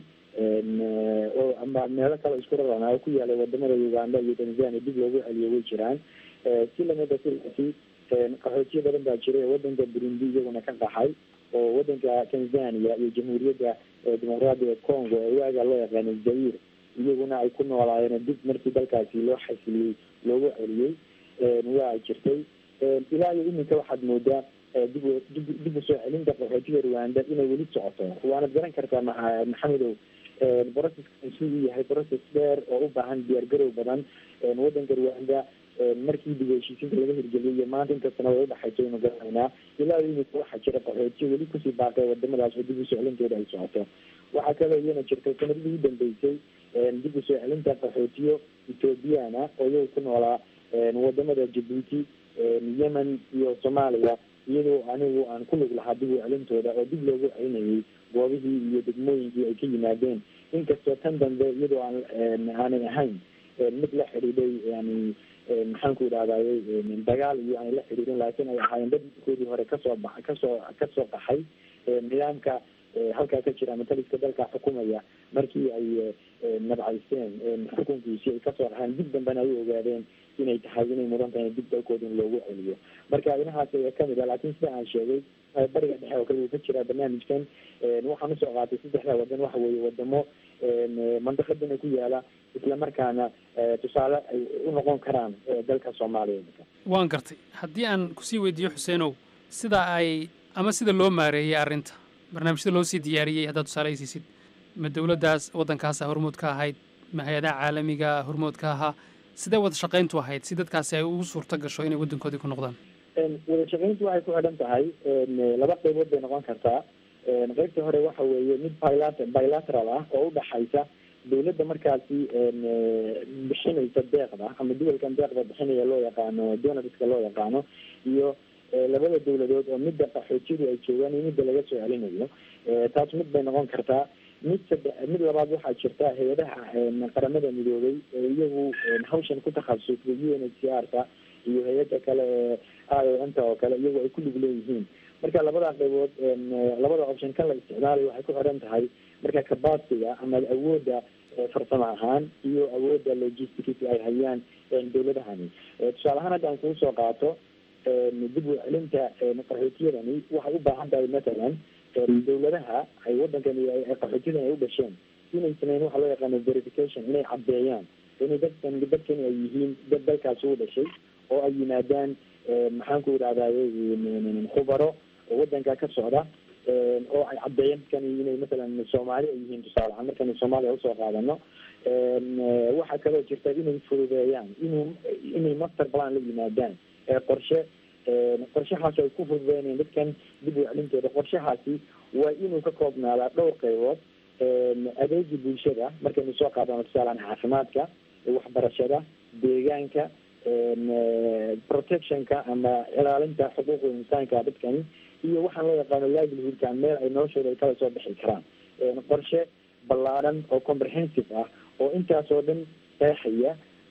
oo ama meelo kale isku rarana oo ku yaalay wadamada uganda iyo tanzania dib loogu celiyo way jiraan si lamida sidaasi qaxootiyo badan baa jiray oo wadanka burundi iyaguna ka qaxay oo wadanka tanzania iyo jamhuuriyadda dimuqraadiga congo ee waaga loo yaqaano zair iyaguna ay ku noolaayeen dib markii dalkaasi loo xasiliyey loogu celiyey waa ay jirtay ilaa iyo iminka waxaad moodaa dib dib dib usoo celinta qaxootiga rwanda inay weli socoto waanad garan kartaa maa maxamedow proceskan siduu yahay process dheer oo u baahan diyaargarow badan wadanka rwanda markii dib heshiisiinta laga hirgeliyay iyo maanta inkastana way udhaxayso aynu garanaynaa ilaa iyo iminka waxaa jira qaxootiyo weli kusii baaqay wadamadaas oo dib usoo celintooda ay socoto waxaa kaloo iyana jirtay sanadihii u dambeysay dib usoo celinta qaxootiyo ethoobiyaana oo iyaga ku noolaa wadamada jabuuti yemen iyo soomaaliya iyadoo anigu aan ku lug lahaa dib u celintooda oo dib loogu celinayay goobihii iyo degmooyinkii ay ka yimaadeen inkastoo tan dambe iyadoo aan aanay ahayn mid la xidhiidhay yani maxaanku idhahdaye dagaal iyo aanay la xidhiidhin laakiin ay ahaayeen dad markoodii hore kasoo ba kasoo kasoo qaxay nidaamka halkaa ka jira ama taliska dalka xukumaya markii ay nabcaysteen xukunkiisii ay kasoo raxeen dib dambena ay u ogaadeen inay tahay inay mudan tahay dib dalkooda in loogu celiyo marka inahaas ayaa kamid ah laakiin sida aan sheegay bariga dhexe oo kale uu ka jiraa barnaamijkan waxaan usoo qaatay saddexda wadan waxa weeye wadamo mandiqadana ku yaala islamarkaana tusaale ay u noqon karaan dalka soomaaliya waan gartay haddii aan kusii weydiiyo xuseenow sida ay ama sida loo maareeyey arrinta barnaamijyada loo sii diyaariyey haddaad tusaale ay siisid ma dowladdaas waddankaasa hormood ka ahayd ma hay-adaha caalamiga hormood ka ahaa sidee wada shaqayntu ahayd si dadkaasi ay ugu suurto gasho inay waddankoodii ku noqdaan wada shaqayntu waxay ku xidhan tahay laba qaybood bay noqon kartaa qaybta hore waxa weeye mid bilat bilateral ah oo udhaxaysa dawladda markaasi bixinaysa deeqda ama duwalkan deeqda bixinaya loo yaqaano donarska loo yaqaano iyo labada dawladood oo midda qaxootiyadu ay joogaan iyo midda laga soo celinayo taas mid bay noqon kartaa mid sade mid labaad waxaa jirta hay-adaha qaramada midoobay ee iyagu hawshan ku takhasusay u n h c r ka iyo hay-ada kale ee i o m ta oo kale iyagu ay ku lug leeyihiin marka labada qaybood labada option kan la isticmaalayo waxay ku xidhan tahay marka kabasiga ama awoodda farsamo ahaan iyo awoodda logistics ay hayaan dawladahani tusaale ahaan hadda aan kugu soo qaato dib u celinta qaxootiyadani waxay u baahan tahay mathalan dawladaha ay waddankan qaxootiyadan ay u dhasheen inay sameyn waxa loo yaqaano verification inay caddeeyaan inay dadkan dadkani ay yihiin dad dalkaasi u dhashay oo ay yimaadaan maxaanku idhahdaye khubaro oo waddanka ka socda oo ay caddeeyeen dadkani inay mathalan soomaali ay yihiin tusaale ahaan markani soomaaliya usoo qaadano waxaa kaloo jirta inay fududeeyaan inuu inay master plan la yimaadaan qorshe qorshahaasi ay ku fududeynayaan dadkan dib u celintooda qorshahaasi waa inuu ka koobnaadaa dhowr qaybood adeegii bulshada markaynu soo qaadano tusaalehaan caafimaadka waxbarashada deegaanka protectionka ama ilaalinta xuquuqda insaanka dadkani iyo waxaan loo yaqaano livelihoodka meel ay noloshooda ay kala soo bixi karaan qorshe ballaaran oo comprehensive ah oo intaas oo dhan qeexaya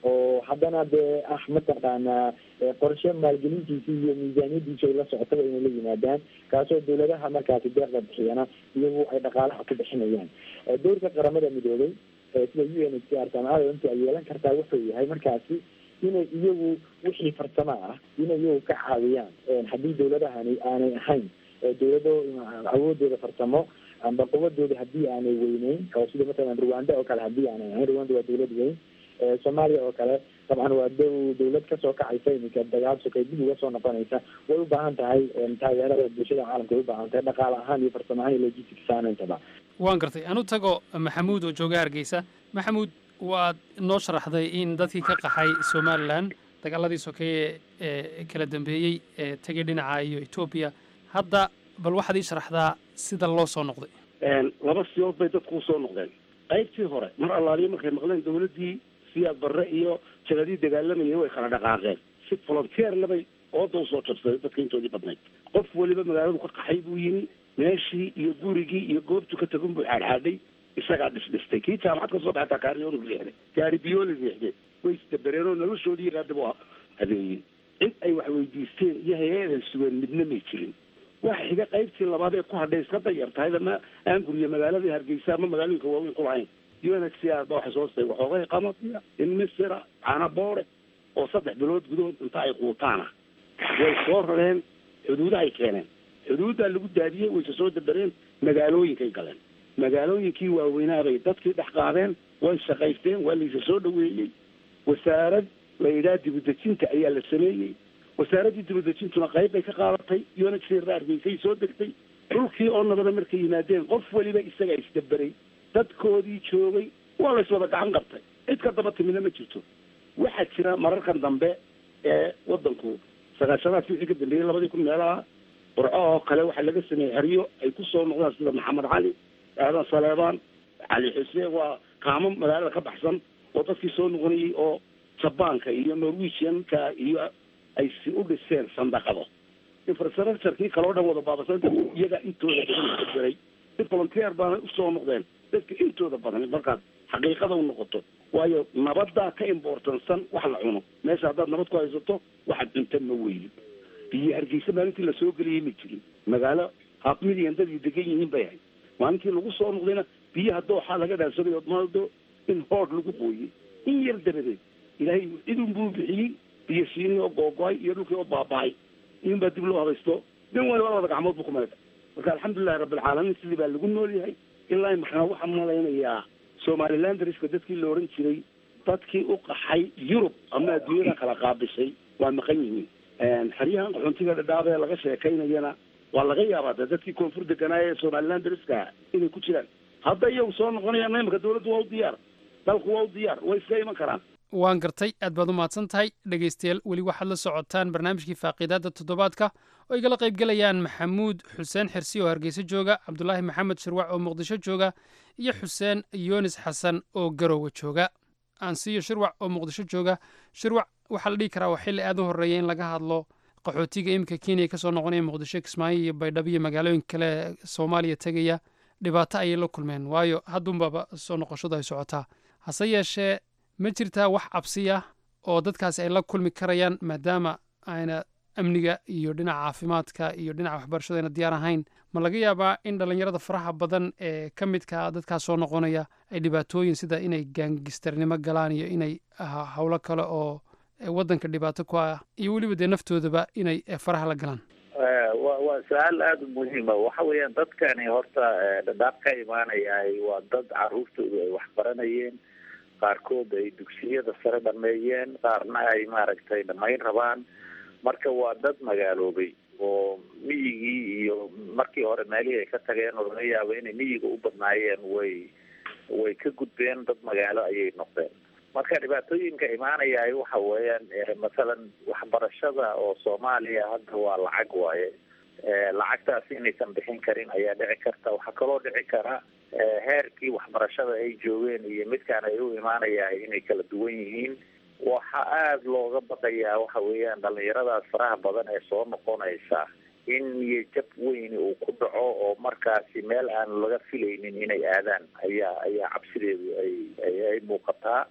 oo haddana dee ah mataqaanaa qorshe maalgelintiisa iyo miisaaniyadiisa ay la socotaba inay la yimaadaan kaasoo dawladaha markaasi deeqda bixiyana iyagu ay dhaqaalaha ku bixinayaan dowrka qaramada midoobay sida u n h c r samcadontu ay yeelan kartaa wuxuu yahay markaasi inay iyagu wixii farsamo ah inay iyagu ka caawiyaan haddii dawladahani aanay ahayn dawlado awoodooda farsamo amba quwadooda haddii aanay weyneyn oo sida matalan rwanda oo kale haddii aanay ahayn rwanda waa dawlad weyn soomaaliya oo kale dabcan waa dow dawlad kasoo kacaysa iminka dagaal sokay dib uga soo noqonaysa way u baahan tahay taageerada bulshada caalamka way u baahan tahay dhaqaale ahaan iyo farsamo ahaan iyo logistics ahaantaba waan gartay anu tago maxamuud oo jooga hargeysa maxamuud waad noo sharaxday in dadkii ka qaxay somalilan dagaaladii sokeeye ee kala dambeeyey ee tegay dhinaca iyo etoobiya hadda bal waxaad ii sharaxdaa sida loo soo noqday laba siyood bay dadku usoo noqdeen qaybtii hore mar allaaliyo markay maqleen dawladdii siyaad barre iyo jagadii dagaalamayay way kala dhaqaaqeen si volunteer labay ooda usoo jabsaday dadka intoodii badnayd qof weliba magaaladu ka qaxay buu yimi meeshii iyo gurigii iyo goobtu ka tagun buu xaadxaadhay isagaa dhisdhistay kii jaamacad ka soo baxay kaariyoonu riixday gaari biyooli riixday way isdabereen oo noloshoodii raadib u adeeyey cid ay wax weydiisteen iyo hay-aday sugeen midna may jirin waxa xiga qaybtii labaad ee ku hadhay iska dayar tahay ama aan guriya magaaladii hargeysa ama magaalooyinka waaweyn ku lahayn u n h c r ba waxay soo stay waxoogay qamadiya in misira canaboore oo saddex bilood gudahood inta ay quutaana way soo rareen xuduudahay keeneen xuduuddaa lagu daadiyey wayse soo dabereen magaalooyinkay galeen magaalooyinkii waaweynaabay dadkii dhex qaadeen way shaqaysteen waa laysa soo dhaweeyey wasaarad la yidhaha dibudejinta ayaa la sameeyey wasaaraddii dibudejintuna qayb bay ka qaadatay u n h c r hargeysay soo degtay dhulkii oo nabada markay yimaadeen qof weliba isagaa isdaberay dadkoodii joogay waa lays wada gacan qabtay cid ka daba timidna ma jirto waxaa jira mararkan dambe ee wadanku sagaashadaadki wixii ka dambeeyey labadii kun meelaha burco oo kale waxaa laga sameeyey xeryo ay ku soo noqdaan sida maxamed cali aadan saleebaan cali xuseen waa kaamo magaalada ka baxsan oo dadkii soo noqonayay oo jabaanka iyo norwegianka iyo ay si u dhiseen sandaqado infrastructurekii kale oo dhan wada baabasan iyaga intooda badan beray si volunteer baana usoo noqdeen dadka intooda badan markaad xaqiiqada u noqoto waayo nabaddaa ka importansan wax la cuno meesha haddaad nabad ku haysato waxaad cunta ma weynin biyo hargeysa maalintii lasoo geliyay ma jirin magaalo haabmidigan dadii degan yihiin bay ahayd maalintii lagu soo noqdayna biyaha dooxaa laga dhaansaday odmado in hood lagu qooyey in yar dabadeed ilaahay cidun buu bixiyey biyo shiinii oo googo-ay iyo dhulkii oo baaba-ay in baa dib loo habaysto nin waliba labada gacmood buu ku malaysa marka alxamdulilahi rabbilcaalamiin sidii baa lagu nool yahay ilaa maxaa waxaan malaynayaa somaliland dariska dadkii la oran jiray dadkii u qaxay yurub ama adduunyada kala qaabishay waa maqan yihiin xeryahan qaxoontiga dhadhaab ee laga sheekaynayana waa laga yaabaa de dadkii koonfur deganaaya ee somaliland dariska inay ku jiraan hadda iyagu soo noqonayaan imika dawladdu waa u diyaar dalku waa u diyaar way iska iman karaan waan gartay aad baad u mahadsan tahay dhegaystayaal weli waxaad la socotaan barnaamijkii faaqiidaadda toddobaadka oo igala qaybgelayaan maxamuud xuseen xirsi oo hargeysa jooga cabdulaahi maxamed shirwac oo muqdisho jooga iyo xuseen yoonis xasan oo garowe jooga aan siiyo shirwac oo muqdisho jooga shirwac waxaa la dhihi karaa waa xilli aad u horreeya in laga hadlo qaxootiga iminka kenya kasoo noqonaya muqdisho kismaayo iyo baydhabo iyo magaalooyinka kale ee soomaaliya tegaya dhibaato ayay la kulmeen waayo haddunbaba soo noqoshadu ay socotaa hase yeeshee ma jirtaa wax cabsi ah oo dadkaasi ay la kulmi karayaan maadaama ayna amniga iyo dhinaca caafimaadka iyo dhinaca waxbarashada ayna diyaar ahayn ma laga yaabaa in dhallinyarada faraha badan ee ka midka dadkaas soo noqonaya ay dhibaatooyin sida inay gaangistarnimo galaan iyo inay howlo kale oo waddanka dhibaato ku ah iyo weliba dee naftoodaba inay faraha la galaan wa waa su-aal aada u muhiima waxa weeyaan dadkani horta dhadhaab ka imaanayay waa dad caruurtoodu ay waxbaranayeen qaarkood ay dugsiyada sare dhameeyeen qaarna ay maaragtay dhamayn rabaan marka waa dad magaaloobay oo miyigii iyo markii hore meelihii ay ka tageen oo laga yaabo inay miyiga u badnaayeen way way ka gudbeen dad magaalo ayay noqdeen marka dhibaatooyinka imaanaya waxa weeyaan masalan waxbarashada oo soomaaliya hadda waa lacag waaye lacagtaasi inaysan bixin karin ayaa dhici karta waxaa kaloo dhici kara heerkii waxbarashada ay joogeen iyo midkaan ay u imaanaya inay kala duwan yihiin waxa aada looga baqayaa waxa weeyaan dhalinyaradaas faraha badan ee soo noqonaysa in niyo jab weyn uu ku dhaco oo markaasi meel aan laga filaynin inay aadaan ayaa ayaa cabsideedu ay ay ay muuqataa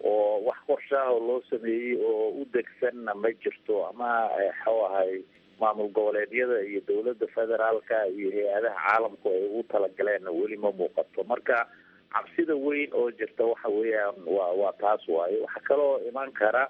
oo wax qorshaah oo loo sameeyey oo u degsanna ma jirto ama waxuu ahay maamul goboleedyada iyo dowladda federaalka iyo hay-adaha caalamku ay ugu talagaleenna weli ma muuqato marka cabsida weyn oo jirta waxa weeyaan waa waa taas waaye waxaa kaloo iman kara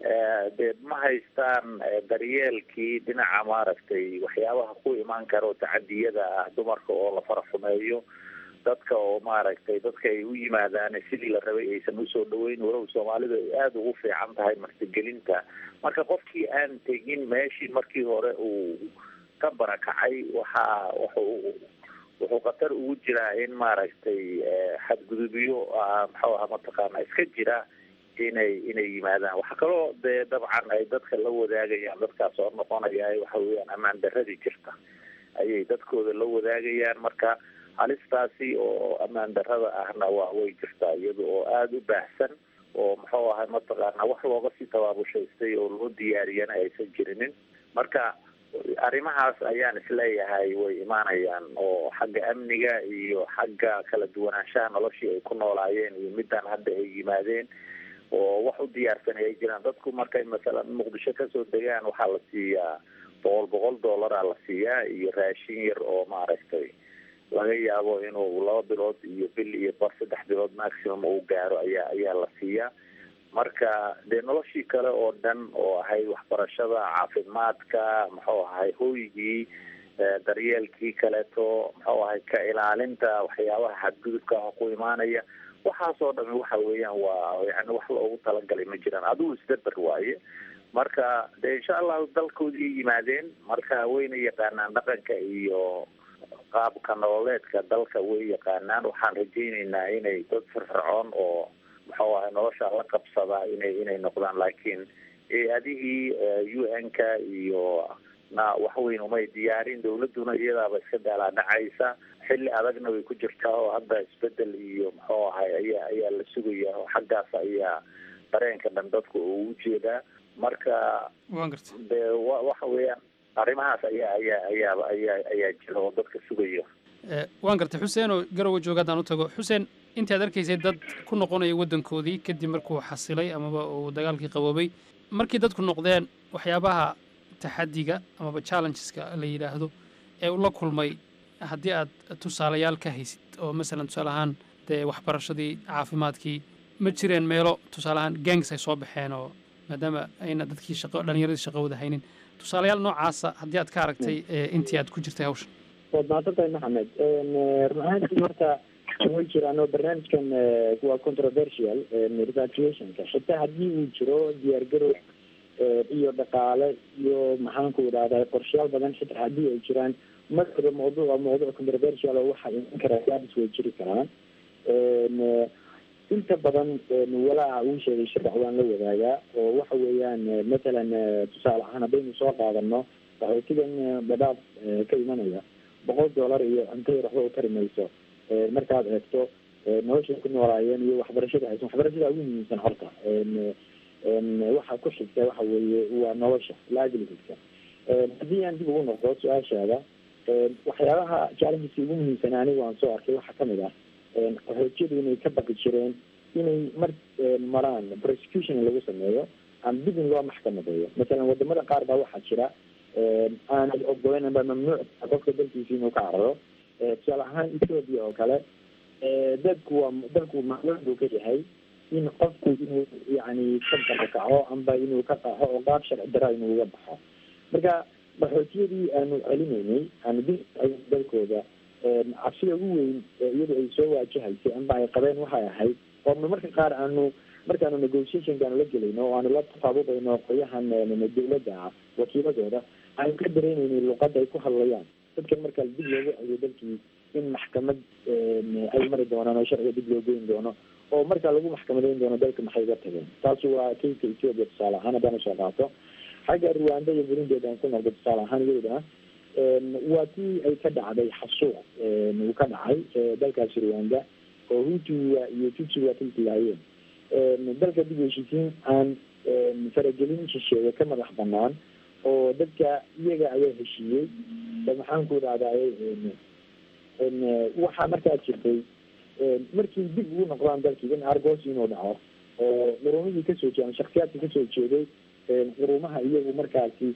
dee ma haystaan daryeelkii dhinaca maaragtay waxyaabaha ku imaan kara oo tacadiyada ah dumarka oo la fara xumeeyo dadka oo maaragtay dadka ay u yimaadaan sidii la rabay aysan usoo dhaweyn walow soomaalidu ay aada ugu fiican tahay martigelinta marka qofkii aan tegin meeshii markii hore uu ka barakacay waxaa wuxuu wuxuu khatar ugu jiraa in maaragtay xadgudubyo muxuu aha mataqaana iska jira inay inay yimaadaan waxaa kaloo dee dabcan ay dadka la wadaagayaan dadkaas soo noqonaya waxa weeyaan ammaan daradii jirta ayay dadkooda la wadaagayaan marka halistaasi oo ammaan darada ahna waa way jirtaa iyada oo aada u baahsan oo muxuu ahay mataqaana wax looga sii tabaabushaystay oo loo diyaariyana aysan jirinin marka arrimahaas ayaan isleeyahay way imaanayaan oo xagga amniga iyo xagga kala duwanaanshaha noloshii ay ku noolaayeen iyo midaan hadda ay yimaadeen oo wax u diyaarsanay ay jiraan dadku markay masalan muqdisho kasoo degaan waxaa la siiyaa boqol boqol dollaraa la siiyaa iyo raashin yar oo maaragtay laga yaabo inuu laba bilood iyo bil iyo bar saddex bilood maximum uu gaaro ayaa ayaa la siiyaa marka dee noloshii kale oo dhan oo ahayd waxbarashada caafimaadka muxuu ahay hoygii daryeelkii kaleeto muxuu ahay ka ilaalinta waxyaabaha xadgudubka ah ku imaanaya waxaasoo dhami waxa weeyaan waa yani wax loogu talagalay ma jiraan adigu isdaber waaye marka dee insha allahu dalkoodii yimaadeen marka wayna yaqaanaan dhaqanka iyo qaabka nololeedka dalka way yaqaanaan waxaan rajayneynaa inay dad firfircoon oo muxuu ahay nolosha la qabsadaa inay inay noqdaan laakiin adihii u n ka iyo na wax weyn umay diyaarin dawladuna iyadaaba iska daalaadhacaysa xilli adagna way ku jirtaa oo hadda isbedel iyo muxuu ahay ayaa ayaa la sugaya oo xaggaas ayaa dareenka dhan dadku uu ujeedaa marka dee wa waxa weeyaan arrimahaas ayaa ayaa ayaaba ayaa ayaa jira oo dadka sugayo waan gartay xuseen oo garowe jooga haddaan u tago xuseen intaad arkaysay dad ku noqonaya waddankoodii kadib markuu xasilay amaba uu dagaalkii qaboobay markii dadku noqdeen waxyaabaha taxadiga amaba challengeska la yidhaahdo ee uu la kulmay haddii aad tusaalayaal ka haysid oo masalan tusaale ahaan dee waxbarashadii caafimaadkii ma jireen meelo tusaale ahaan gangs ay soo baxeen oo maadaama ayna dadkii shaqo dhallinyaradii shaqo wada haynin tusaalayaal noocaasa haddii aad ka aragtay intii aad ku jirtay hawshan waad mahadsantahay maxamed run ahaantii horta way jiraan oo barnaamijkan waa controversial repatriationka xitaa haddii uu jiro diyaargarow iyo dhaqaale iyo maxaanku idhahdaa qorshayaal badan xitaa haddii ay jiraan markaba mawduuca mawduuc controversial oo waxaa iman karaa gaabis way jiri karaan inta badan walaaca uu sheegay shirc waan la wadaagaa oo waxa weeyaan matalan tusaale ahaan haddaynu soo qaadano qaxootigan badhaaf ka imanaya boqol dollar iyo cunto yar waxba u tari mayso markaad eegto noloshay ku noolaayeen iyo waxbarashada haysan waxbarashada ugu muhiimsan horta waxa ku xigta waxa weeye waa nolosha livelihoodka haddii aan dib ugu noqdo su-aashaada waxyaabaha challengeska ugu muhiimsan anigu aan soo arkay waxaa kamid ah qaxootiyadu inay ka baqi jireen inay mar maraan prosecution lagu sameeyo ama dib in loo maxkamadeeyo masalan wadamada qaar baa waxaa jira aanay ogoleyn amba mamnuuc qofka dalkiisa inuu ka cararo tusaale ahaan ethoopia oo kale dadku waa dalku mamnuuc buu ka yahay in qofku inuu yani ka barakaco amba inuu ka qaxo oo qaab sharci dara inuu uga baxo marka qaxootiyadii aanu celinaynay aanu dib dalkooda cabsida ugu weyn iyadu ay soo waajahaysay amba ay qabeen waxay ahayd oo marka qaar aanu markaanu negotiationka aanu la gelayno oo aanu la tafaabubayno qoyahan dawladda ah wakiiladooda aanu ka dareenaynay luqadda ay ku hadlayaan dadkan markaa dib loogu celiyo dalkii in maxkamad ay mari doonaan oo sharciga dib loo geyn doono oo markaa lagu maxkamadeyn doono dalka maxay uga tageen taasi waa kayka ethiopia tusaale ahaan haddaan usoo qaato xagga rwanda iyo burundi aan ku noqdo tusaale ahaan iyadana waa tii ay ka dhacday xasuuq uu ka dhacay dalkaasi rwanda oo hutuga iyo tutsuga tiltilaayeen dalka dib heshiisiin aan faragelin shisheeye ka madax banaan oo dadka iyaga ayaa heshiiyey maxaan ku idhahdaa waxaa markaa jirtay markii dib ugu noqdaan dalkii in argos inuu dhaco oo qurumihii kasoo jeeda ama shaksiyaadka kasoo jeeday qurumaha iyagu markaasi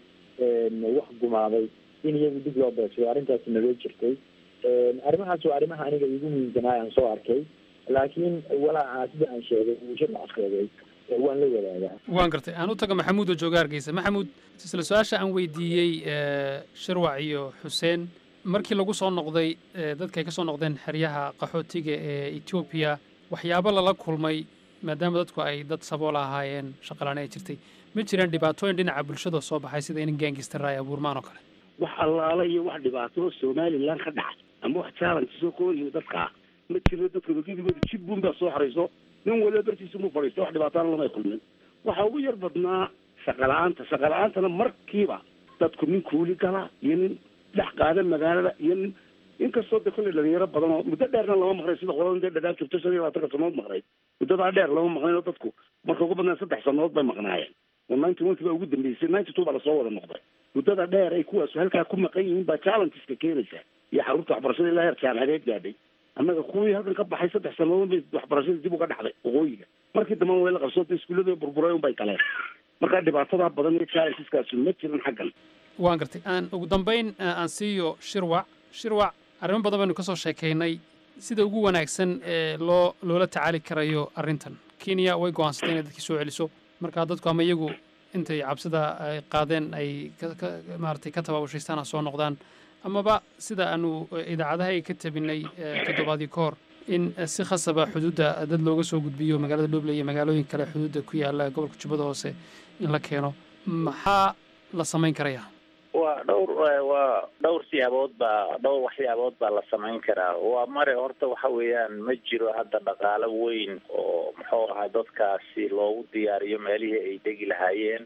wax gumaaday in iyagu dib loo beegsado arrintaasi naloo jirtay arrimahaas waa arrimaha aniga igu muhiimsanaayo aan soo arkay laakiin walaaca sida aan sheegay uu shircac sheegay waan la wadaagaa waan gartay aan u tago maxamuud oo jooga hargeysa maxamuud isla su-aasha aan weydiiyey shirwac iyo xuseen markii lagu soo noqday dadka ay ka soo noqdeen xeryaha qaxootiga ee etoobiya waxyaabo lala kulmay maadaama dadku ay dad saboola ahaayeen shaqalaani ay jirtay ma jiraan dhibaatooyin dhinaca bulshada soo baxay sida in gaangistara ay abuurmaan oo kale wax allaala iyo wax dhibaato somalilan ka dhacay ama wax challenge soo kooyiyo dadka ma jiro dadka wakidigooda jib buun baa soo xarayso nin waliba bartiisa mu fadhiisto wax dhibaatana lamay kulmin waxaa ugu yar badnaa shaqala-aanta shaqala-aantana markiiba dadku nin kuuli gala iyo nin dhex qaada magaalada iyo nin inkastoo de kolley dhalinyaro badan oo muddo dheerna lama maqnay sida qolada dee dhadhaaf joogto shan iyo labaatanka sanood maqnayd muddadaa dheer lama maqnayn oo dadku marka ugu badnaan saddex sanood bay maqnaayeen oo ninety one baa ugu dambeysay ninety two baa lasoo wada noqday muddada dheer ay kuwaasu halkaa ku maqan yihiin baa challengeska keenaysa iyo xarunta waxbarashada ilaa heer jaamacadeed gaadhay annaga kuwii halkan ka baxay saddex sanadood bay waxbarashada dib uga dhacday waqooyiga markii dambena way la qabsoota iskuullada burburay un bay galeen markaa dhibaatadaa badan iyo challengeskaasi ma jiran xaggan waan gartay aan ugu dambayn aan siiyo shirwac shirwac arrimo badan baynu ka soo sheekaynay sida ugu wanaagsan ee loo loola tacaali karayo arrintan kenya way go'aansatay inay dadkii soo celiso markaa dadku ama iyagu intay cabsida ay qaadeen ay maaragtay ka tabaabushaystaan ha soo noqdaan amaba sida aanu idaacadaha ka tabinay toddobaadii ka hor in si khasaba xuduudda dad looga soo gudbiyo magaalada dhoble iyo magaalooyin kale xuduudda ku yaala gobolka jubbada hoose in la keeno maxaa la samayn karaya waa dhowr waa dhowr siyaabood baa dhowr waxyaabood baa la samayn karaa waa mare horta waxa weeyaan ma jiro hadda dhaqaalo weyn oo muxuu ahaa dadkaasi loogu diyaariyo meelihii ay degi lahaayeen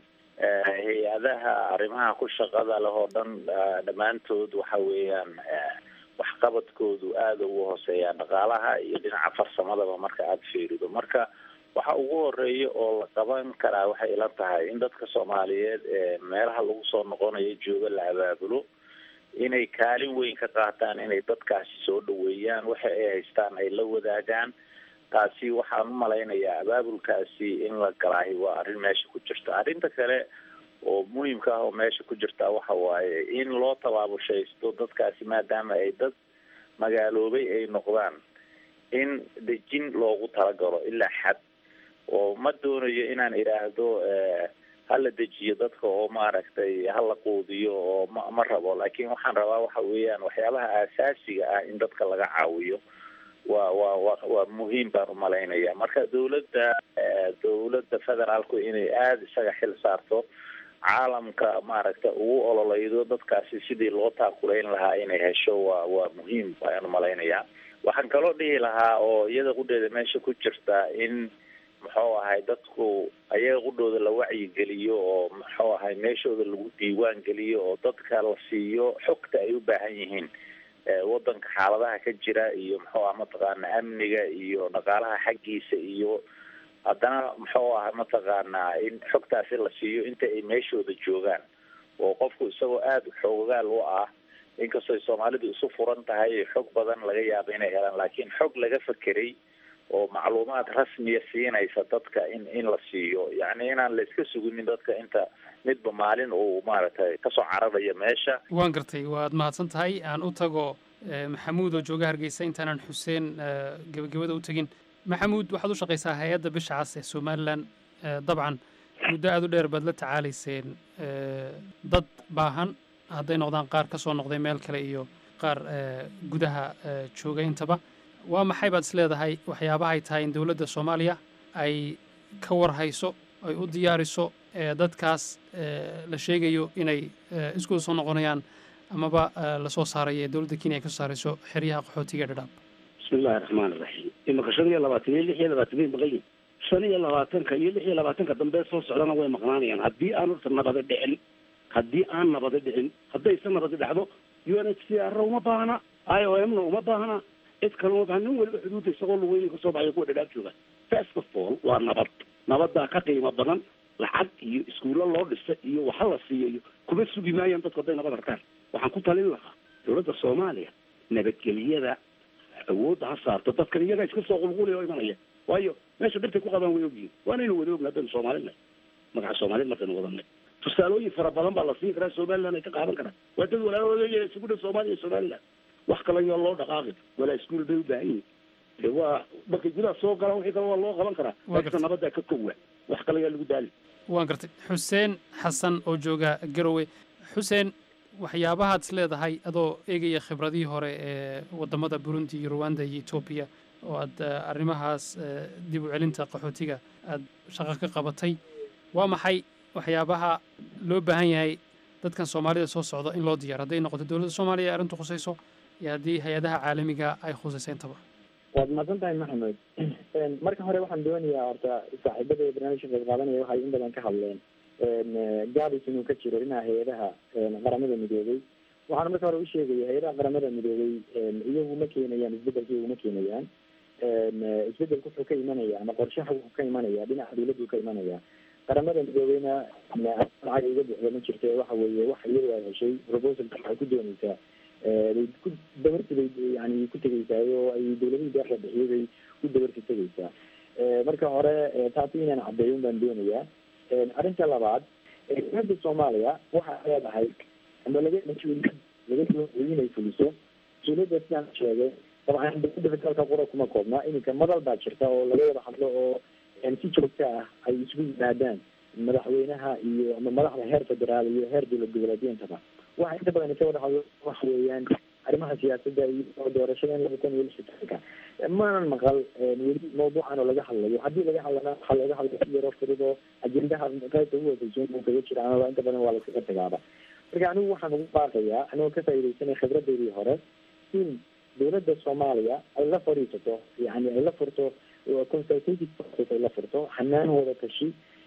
hay-adaha arrimaha ku shaqada leh oo dhan dhammaantood waxa weeyaan waxqabadkoodu aada ugu hooseeyaa dhaqaalaha iyo dhinaca farsamadaba marka aada fiirido marka waxa ugu horeeya oo la qaban karaa waxay ila tahay in dadka soomaaliyeed ee meelaha lagu soo noqonayo jooga la abaabulo inay kaalin weyn ka qaataan inay dadkaasi soo dhaweeyaan waxa ay haystaan ay la wadaagaan taasi waxaan u malaynayaa abaabulkaasi in la galaahi waa arrin meesha ku jirta arrinta kale oo muhiimka ah oo meesha ku jirta waxa waaye in loo tabaabushaysto dadkaasi maadaama ay dad magaaloobay ay noqdaan in dejin loogu talagalo ilaa xad oo ma doonayo inaan idhaahdo hala dejiyo dadka oo maaragtay hala quudiyo oo ma ma rabo laakiin waxaan rabaa waxa weeyaan waxyaabaha aasaasiga ah in dadka laga caawiyo waa waa wa waa muhiim baan umalaynaya marka dawladda dawladda federaalku inay aada isaga xil saarto caalamka maaragta ugu ololeydo dadkaasi sidii loo taakulayn lahaa inay hesho waa waa muhiim ayaan umalaynayaa waxaan kaloo dhihi lahaa oo iyada qudheeda meesha ku jirta in muxuu ahay dadku ayaga qudhooda la wacyigeliyo oo muxuu ahay meeshooda lagu diiwaan geliyo oo dadka la siiyo xogta ay u baahan yihiin wadanka xaaladaha ka jira iyo muxuu ah mataqaana amniga iyo dhaqaalaha xaggiisa iyo haddana muxuu ah mataqaanaa in xogtaasi la siiyo inta ay meeshooda joogaan oo qofku isagoo aada xoogaal u ah inkastoo soomaalidu isu furan tahay xog badan laga yaabo inay helaan laakiin xog laga fekeray oo macluumaad rasmiya siinaysa dadka in in la siiyo yacni inaan la iska suginin dadka inta midba maalin uu maaragtay kasoo cararayo meesha waan gartay waad mahadsan tahay aan u tago maxamuud oo jooga hargeysa intaanan xuseen gebagabada u tegin maxamuud waxaad u shaqaysaa hay-adda bisha cas ee somalilan dabcan muddo aada u dheer baad la tacaalayseen dad baahan hadday noqdaan qaar ka soo noqday meel kale iyo qaar gudaha jooga intaba waa maxay baad is leedahay waxyaabahay tahay in dowladda soomaaliya ay ka warhayso ay u diyaariso dadkaas la sheegayo inay iskuda soo noqonayaan amaba lasoo saarayo ee dowladda kenya ay ka soo saarayso xeryaha qaxootiga dhadhaab bismi illahi raxmaan iraxiim imaka shan iyo labaatan iyo lix iyo labaatan bay maqan yihin shan iyo labaatanka iyo lix iyo labaatanka dambe soo socdana way maqnaanayaan haddii aan horta nabada dhicin haddii aan nabada dhicin haddayse nabadi dhacdo u n h c r uma baahna i o m na uma baahna cid kale uma baahna nin waliba xuduudda isagoo lugeyni kasoo baxaya kuwa dhadhaab jooga first of all waa nabad nabadaa ka qiimo badan lacag iyo iskuulo loo dhisa iyo waxa la siiyo iyo kuma sugi maayaan dadku hadday nabad harkaan waxaan ku talin lahaa dowladda soomaaliya nabadgeliyada awoodda ha saarto dadkan iyagaa iska soo qulqulaya oo imanaya waayo meesha dhibtay ku qabaan way ogyihin waanaynu wada ogna haddaynu soomaalinahay magaca soomaaliyed markaynu wadanay tusaalooyin fara badan baa la siin karaa somaliland ay ka qaadan karaan waa dad walaalooda isugu dhan soomaaliya iyo somaliland wax kale yoo loo dhaqaaqi walaa iskuul bay u baahan yihin de waa markay gudaha soo galaan wixii kale waa loo qaban karaa Waa laakiinse nabaddaa ka kowa wax kale yaa lagu daali waan gartay xuseen xasan oo jooga garowe xuseen waxyaabahaad is leedahay adoo eegaya khibradihii hore ee wadamada burundi iyo rwanda iyo etoobiya oo aad eh, arrimahaas eh, dib u celinta qaxootiga aad shaqo ka qabatay waa maxay waxyaabaha loo baahan yahay dadkan soomaalida soo socda in loo diyaaro hadday noqoto dowladda soomaaliya ay arrintu khusayso iyo haddii hay-adaha caalamiga ay khusayso intaba waad mahadsan tahay maxamed marka hore waxaan doonayaa horta saaxiibada ee barnaamijka qayb qaadanaya waxay in badan ka hadleen gaabis inuu ka jiro dhinaca hay-adaha qaramada midoobay waxaan marka hore u sheegaya hay-adaha qaramada midoobay iyagu ma keenayaan isbedelka iyagu ma keenayaan isbedelku wuxuu ka imanaya ama qorshaha wuxuu ka imanaya dhinaca dawladdu ka imanaya qaramada midoobeyna lacag iga buuxda ma jirto waxa weeye wax iyadu ay heshay proposalka waxay ku dooneysaa bay ku dabarti bay yani ku tegeysaa oo ay dawladihii deeqda bixiyay bay ku dabarti tegeysaa marka hore taasi inaan caddeeyo baan doonayaa arrinta labaad dowladda soomaaliya waxa leedahay ama laga laga inay fuliso mas-uuliyadda sidaan sheegay dabcan dowladda federaalka qura kuma koobna iminka madal baa jirta oo laga wada hadlo oo si joogta ah ay isugu yimaadaan madaxweynaha iyo ama madaxda heer federaal iyo heer dowlad goboleedyentaba waxa inta badan ka wada hadlo waxa weeyaan arrimaha siyaasadda iyo doorashada in laba kun iyo lix iyo tobanka maanan maqal weli mawduucan oo laga hadlayo haddii laga hadlana waxaa looga hadlay si yaroo fudud oo ajendaha qaybta ugu hooseysa uu kaga jira amaba inta badan waa laskaga tagaaba marka anigu waxaan ugu baaqayaa anigoo ka faaidaysanay khibradeydii hore in dowladda soomaaliya ay la fadhiisato yani ay la furto consultative process ay la furto xanaan wada tashi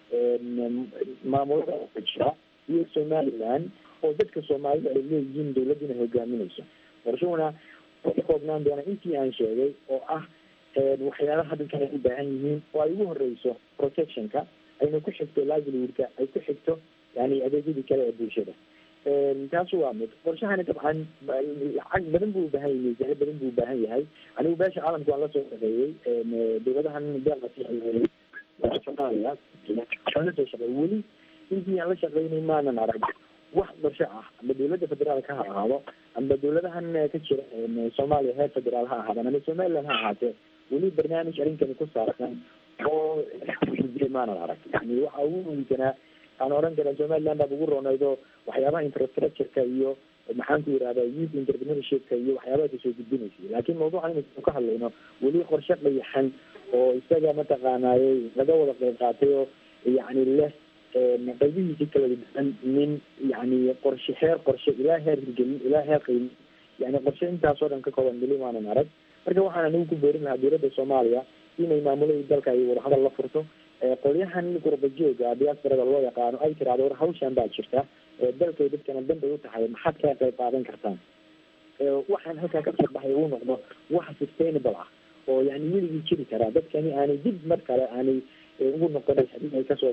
maamulada jira iyo somaliland oo dadka soomaalida ay leeyihiin dowladduna hogaaminayso qorshahuna ka koobnaan doona intii aan sheegay oo ah waxyaalaha dadkan ay u baahan yihiin oo ay ugu horeyso protectionka ayna ku xigto livelihoodka ay ku xigto yani adeegyadii kale ee bulshada taasu waa mid qorshahani dabcan lacag badan buu ubaahan yahay miisaano badan buu ubaahan yahay anigu beesha caalamka waan lasoo shaqeeyey dowladahan deeqa soomaaliya waan lasoo shaqeeyey weli intii aan la shaqeynay maanan arag wax qorsho ah ama dowladda federaalka ha ahaado ama dowladahan ka jira soomaaliya heer federaal ha ahaadaan ama somaliland ha ahaatee weli barnaamij arrinkani ku saabsan oo maanan arag yani waxa ugu muhiimsanaa aan oran karaa somaliland baad ugu roonaydo waxyaabaha infrastructureka iyo maxaan ku yidhahda youth entrepreneurshipka iyo waxyaabaha kasoo gudbinaysay laakiin mawduucan inaysan ka hadlayno weli qorshe qayaxan oo isaga mataqaanaaye laga wada qeyb qaatay oo yani leh qaybihiisi kala duwan min yani qorshe heer qorshe ilaa heer hirgelin ilaa heer qiimo yani qorshe intaasoo dhan ka kooban weli maanan arag marka waxaan anigu ku boorin lahaa dowladda soomaaliya inay maamuladii dalka ay wadahadal la furto qolyahan gurba jooga diasporada loo yaqaano ay tiraahdo war hawshan baa jirta dalkay dadkana danbay u tahay maxaad ka qayb qaadan kartaan waxaan halkaa kasoo baxay uu noqdo wax sustainable ah oo yani weligii jiri karaa dadkani aanay dib mar kale aanay ugu noqonayn hadii ay kasoo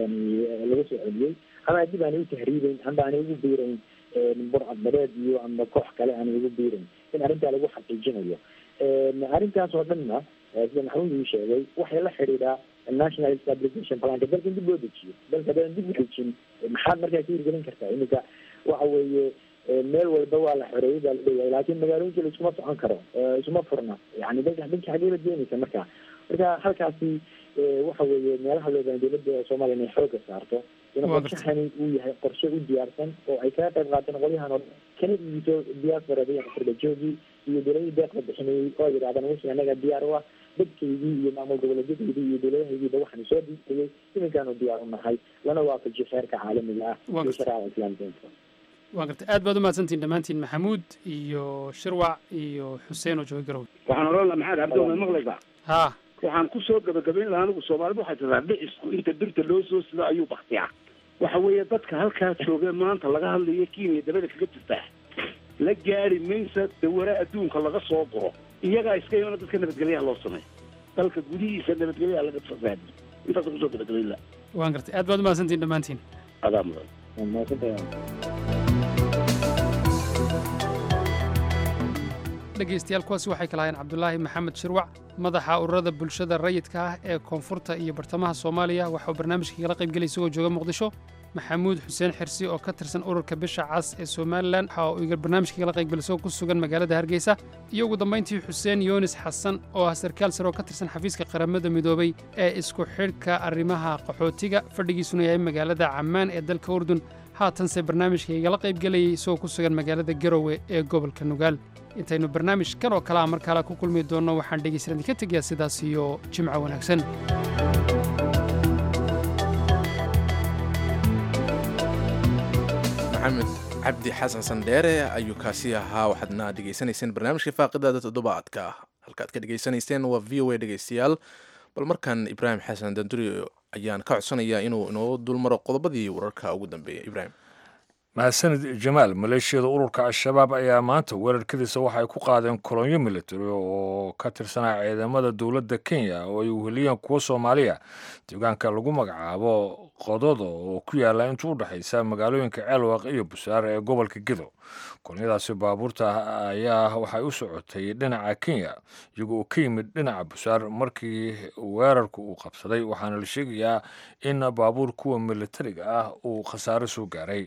laga soo celiyey ama dib aanay u tahriibeyn amba aanay ugu biirayn burcadbadeed iyo ama koox kale aanay ugu biirayn in arrintaa lagu xaqiijinayo arrintaas oo dhanna sida maxamuud uu sheegay waxay la xidhiidhaa national stabilization planka dalka in dib loo dejiyo dalka haddaan dib u dejin maxaad markaa ka hirgelin kartaa iminka waxa weeye meel walba waa la xoreeyay baa la leeyahay laakiin magaalooyinka la iskuma socon karo isuma furna yani dalka dalka xagee la geenaysa marka marka halkaasi waxa weeye meelaha loo baahan dowladda soomaaliya inay xooga saarto in qorshahani uu yahay qorshe u diyaarsan oo ay kaga qayb qaateen qolyahan oo kana iibiso diasporada iyo afurbajoogii iyo dowladihii deeqda bixinayay oo yidhahdaan wixii anaga diyaar u ah dadkaydii iyo maamul goboleedyadaydii iyo dowladahaydiiba waxaanu soo diidayay iminkaanu diyaar u nahay lana waafajiyo xeerka caalamiga ah iyo shareecada islaamka waan gartay aad baad umahadsantihin dhammaantiin maxamuud iyo shirwac iyo xuseen oo jooga garowe waxaan oran laha maxaad cabdi ma maqlaysaa ha waxaan kusoo gabagabayn lahaa anigu soomaalidu waxay tiraa dhicisku inta birta loo soo sido ayuu baktiyaa waxa weeye dadka halkaa jooga maanta laga hadlayo kenya dabada kaga jirtaa la gaari maysa dawara adduunka laga soo guro iyagaa iska imana dadka nabadgelyaha loo sameeyo dalka gudihiisa nabadgelyaha laga fasaadiyo intaasa kusoo gabagabayn laha waan gartay aad baad umahadsantihin dhammaantiin adaa mudan dhegaystayaal kuwaasi waxay kala hayeen cabdulaahi maxamed shirwac madaxa ururada bulshada rayidka ah ee koonfurta iyo bartamaha soomaaliya waxa uu barnaamijka kala qaybgelay isagoo jooga muqdisho maxamuud xuseen xirsi oo ka tirsan ururka bisha cas ee somalilan waxa uu barnaamijka kala qaybgelay isagoo ku sugan magaalada hargeysa iyo ugu dambayntii xuseen yoonis xasan oo ah sarkaal sare oo ka tirsan xafiiska qaramada midoobay ee isku xidhka arrimaha qaxootiga fadhigiisuna yahay magaalada cammaan ee dalka urdun haatanse barnaamijka igala qaybgelayay isagoo ku sugan magaalada garowe ee gobolka nugaal intaynu barnaamij kan oo kale a mar kale ku kulmi doonno waxaan dhegaysan idinka tegayaa sidaas iyo jimco wanaagsan maxamed cabdi xasan sandheere ayuu kaasi ahaa waxaadna dhegaysanayseen barnaamijka faaqidaada toddobaadka halkaad ka dhegaysanayseen waa v o a dhegaystayaal bal markan ibraahim xasan danduri ayaan ka codsanayaa inuu inoo dulmaro qodobadii wararka ugu dambeeyay ibraahim mahadsanid jamaal maleeshiyada ururka al-shabaab ayaa maanta weerarkadiisa waxay ku qaadeen kolonyo military oo ka tirsanaa ciidamada dowladda kenya oo ay weheliyeen kuwo soomaaliya deegaanka lagu magacaabo qododo oo ku yaala inta u dhexaysa magaalooyinka ceelwaq iyo busaar ee gobolka gedo kolonyadaasi baabuurta ayaa waxay u socotay dhinaca kenya iyagoo uu ka yimid dhinaca busaar markii weerarku uu qabsaday waxaana la sheegayaa in baabuur kuwa militariga ah uu khasaare soo gaaray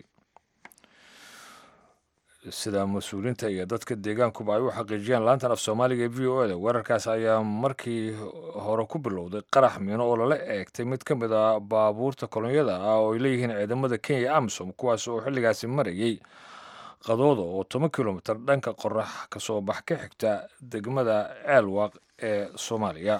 sida mas-uuliinta iyo dadka deegaankuba ay u xaqiijiyeen laantan af soomaaliga ee v o e da weerarkaas ayaa markii hore ku bilowday qarax miino oo lala eegtay mid ka mid a baabuurta kolonyada ah oo ay leeyihiin ciidamada kenya amisom kuwaas oo xilligaasi marayay qadooda oo toban kilomitir dhanka qorax kasoo bax ka xigta degmada ceelwaq ee soomaaliya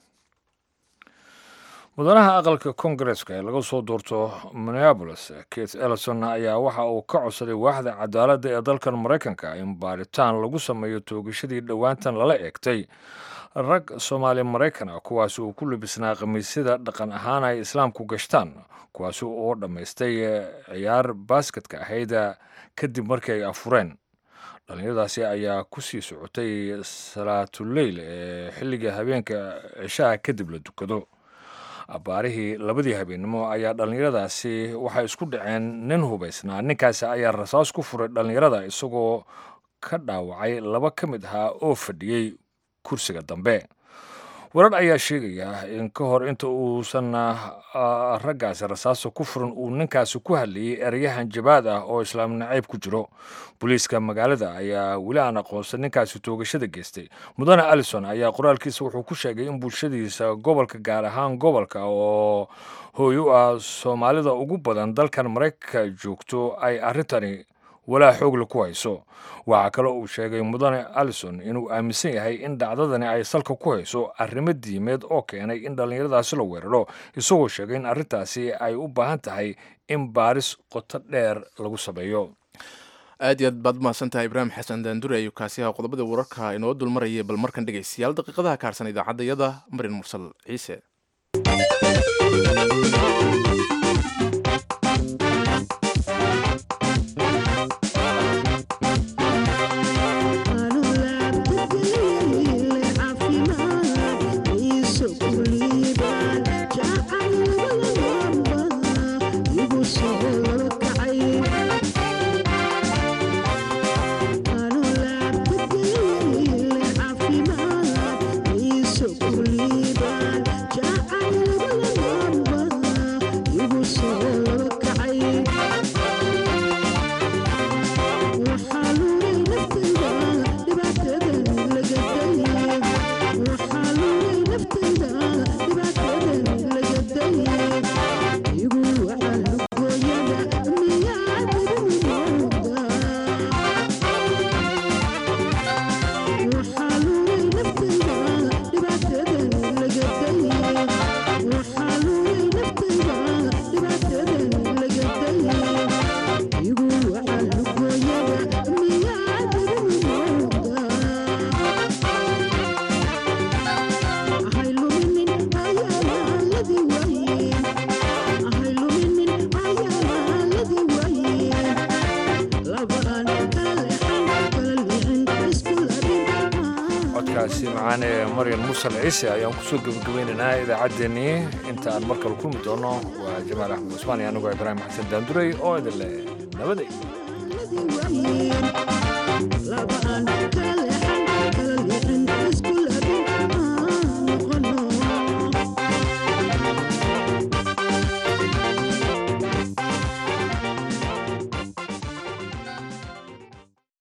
mudanaha aqalka kongareska ee laga soo doorto minneabolis kate ellison ayaa waxa uu ka codsaday waaxda cadaaladda ee dalkan maraykanka in baaritaan lagu sameeyo toogashadii dhowaantan lala eegtay rag soomaali maraykan ah kuwaasi uu ku labisnaa khamiisyada dhaqan ahaan ay islaamku gashtaan kuwaasi oo dhammaystay ciyaar baasketka ahayd kadib markii ay afureen dhallinyaradaasi ayaa ku sii socotay salaatuleyl ee xilliga habeenka cishaha kadib la dukado abbaarihii labadii habeennimo ayaa dhallinyaradaasi waxay isku dhaceen nin hubaysnaa ninkaasi ayaa rasaas ku furay dhallinyarada isagoo ka dhaawacay laba ka mid ahaa oo fadhiyey kursiga dambe warar ayaa sheegaya in ka hor inta uusan raggaasi rasaasta ku furan uu ninkaasi ku hadlayay erayahan jabaad ah oo islaam nacayb ku jiro booliiska magaalada ayaa weli aan aqoonsan ninkaasi toogashada geystay mudane allison ayaa qoraalkiisa wuxuu ku sheegay in bulshadiisa gobolka gaar ahaan gobolka oo hooy u ah soomaalida ugu badan dalkan maraykanka joogto ay arrintani walaa xoogle ku hayso waxaa kale uu sheegay mudane allison inuu aaminsan yahay in dhacdadani ay salka ku hayso arrimo diimeed oo keenay in dhallinyaradaasi la weeraro isagoo sheegay in arrintaasi ay u baahan tahay in baaris qoto dheer lagu sameeyo aad iyo aad baad umahadsan tahay ibraahim xasan daandure ayuu kaasi ahaa qodobada wararka inoo dulmarayay bal markan dhegaystayaal daqiiqadaha kaarsan idaacadayada marin mursal ciise codkaasi macaan ee maryan mursal ciise ayaan kusoo gebagabaynaynaa idaacaddeenii inta aan mar kale kulmi doono waa jamaal axmed cusmaan iyo anigoo ibraahim xasan daandurey oo idin leh nabaday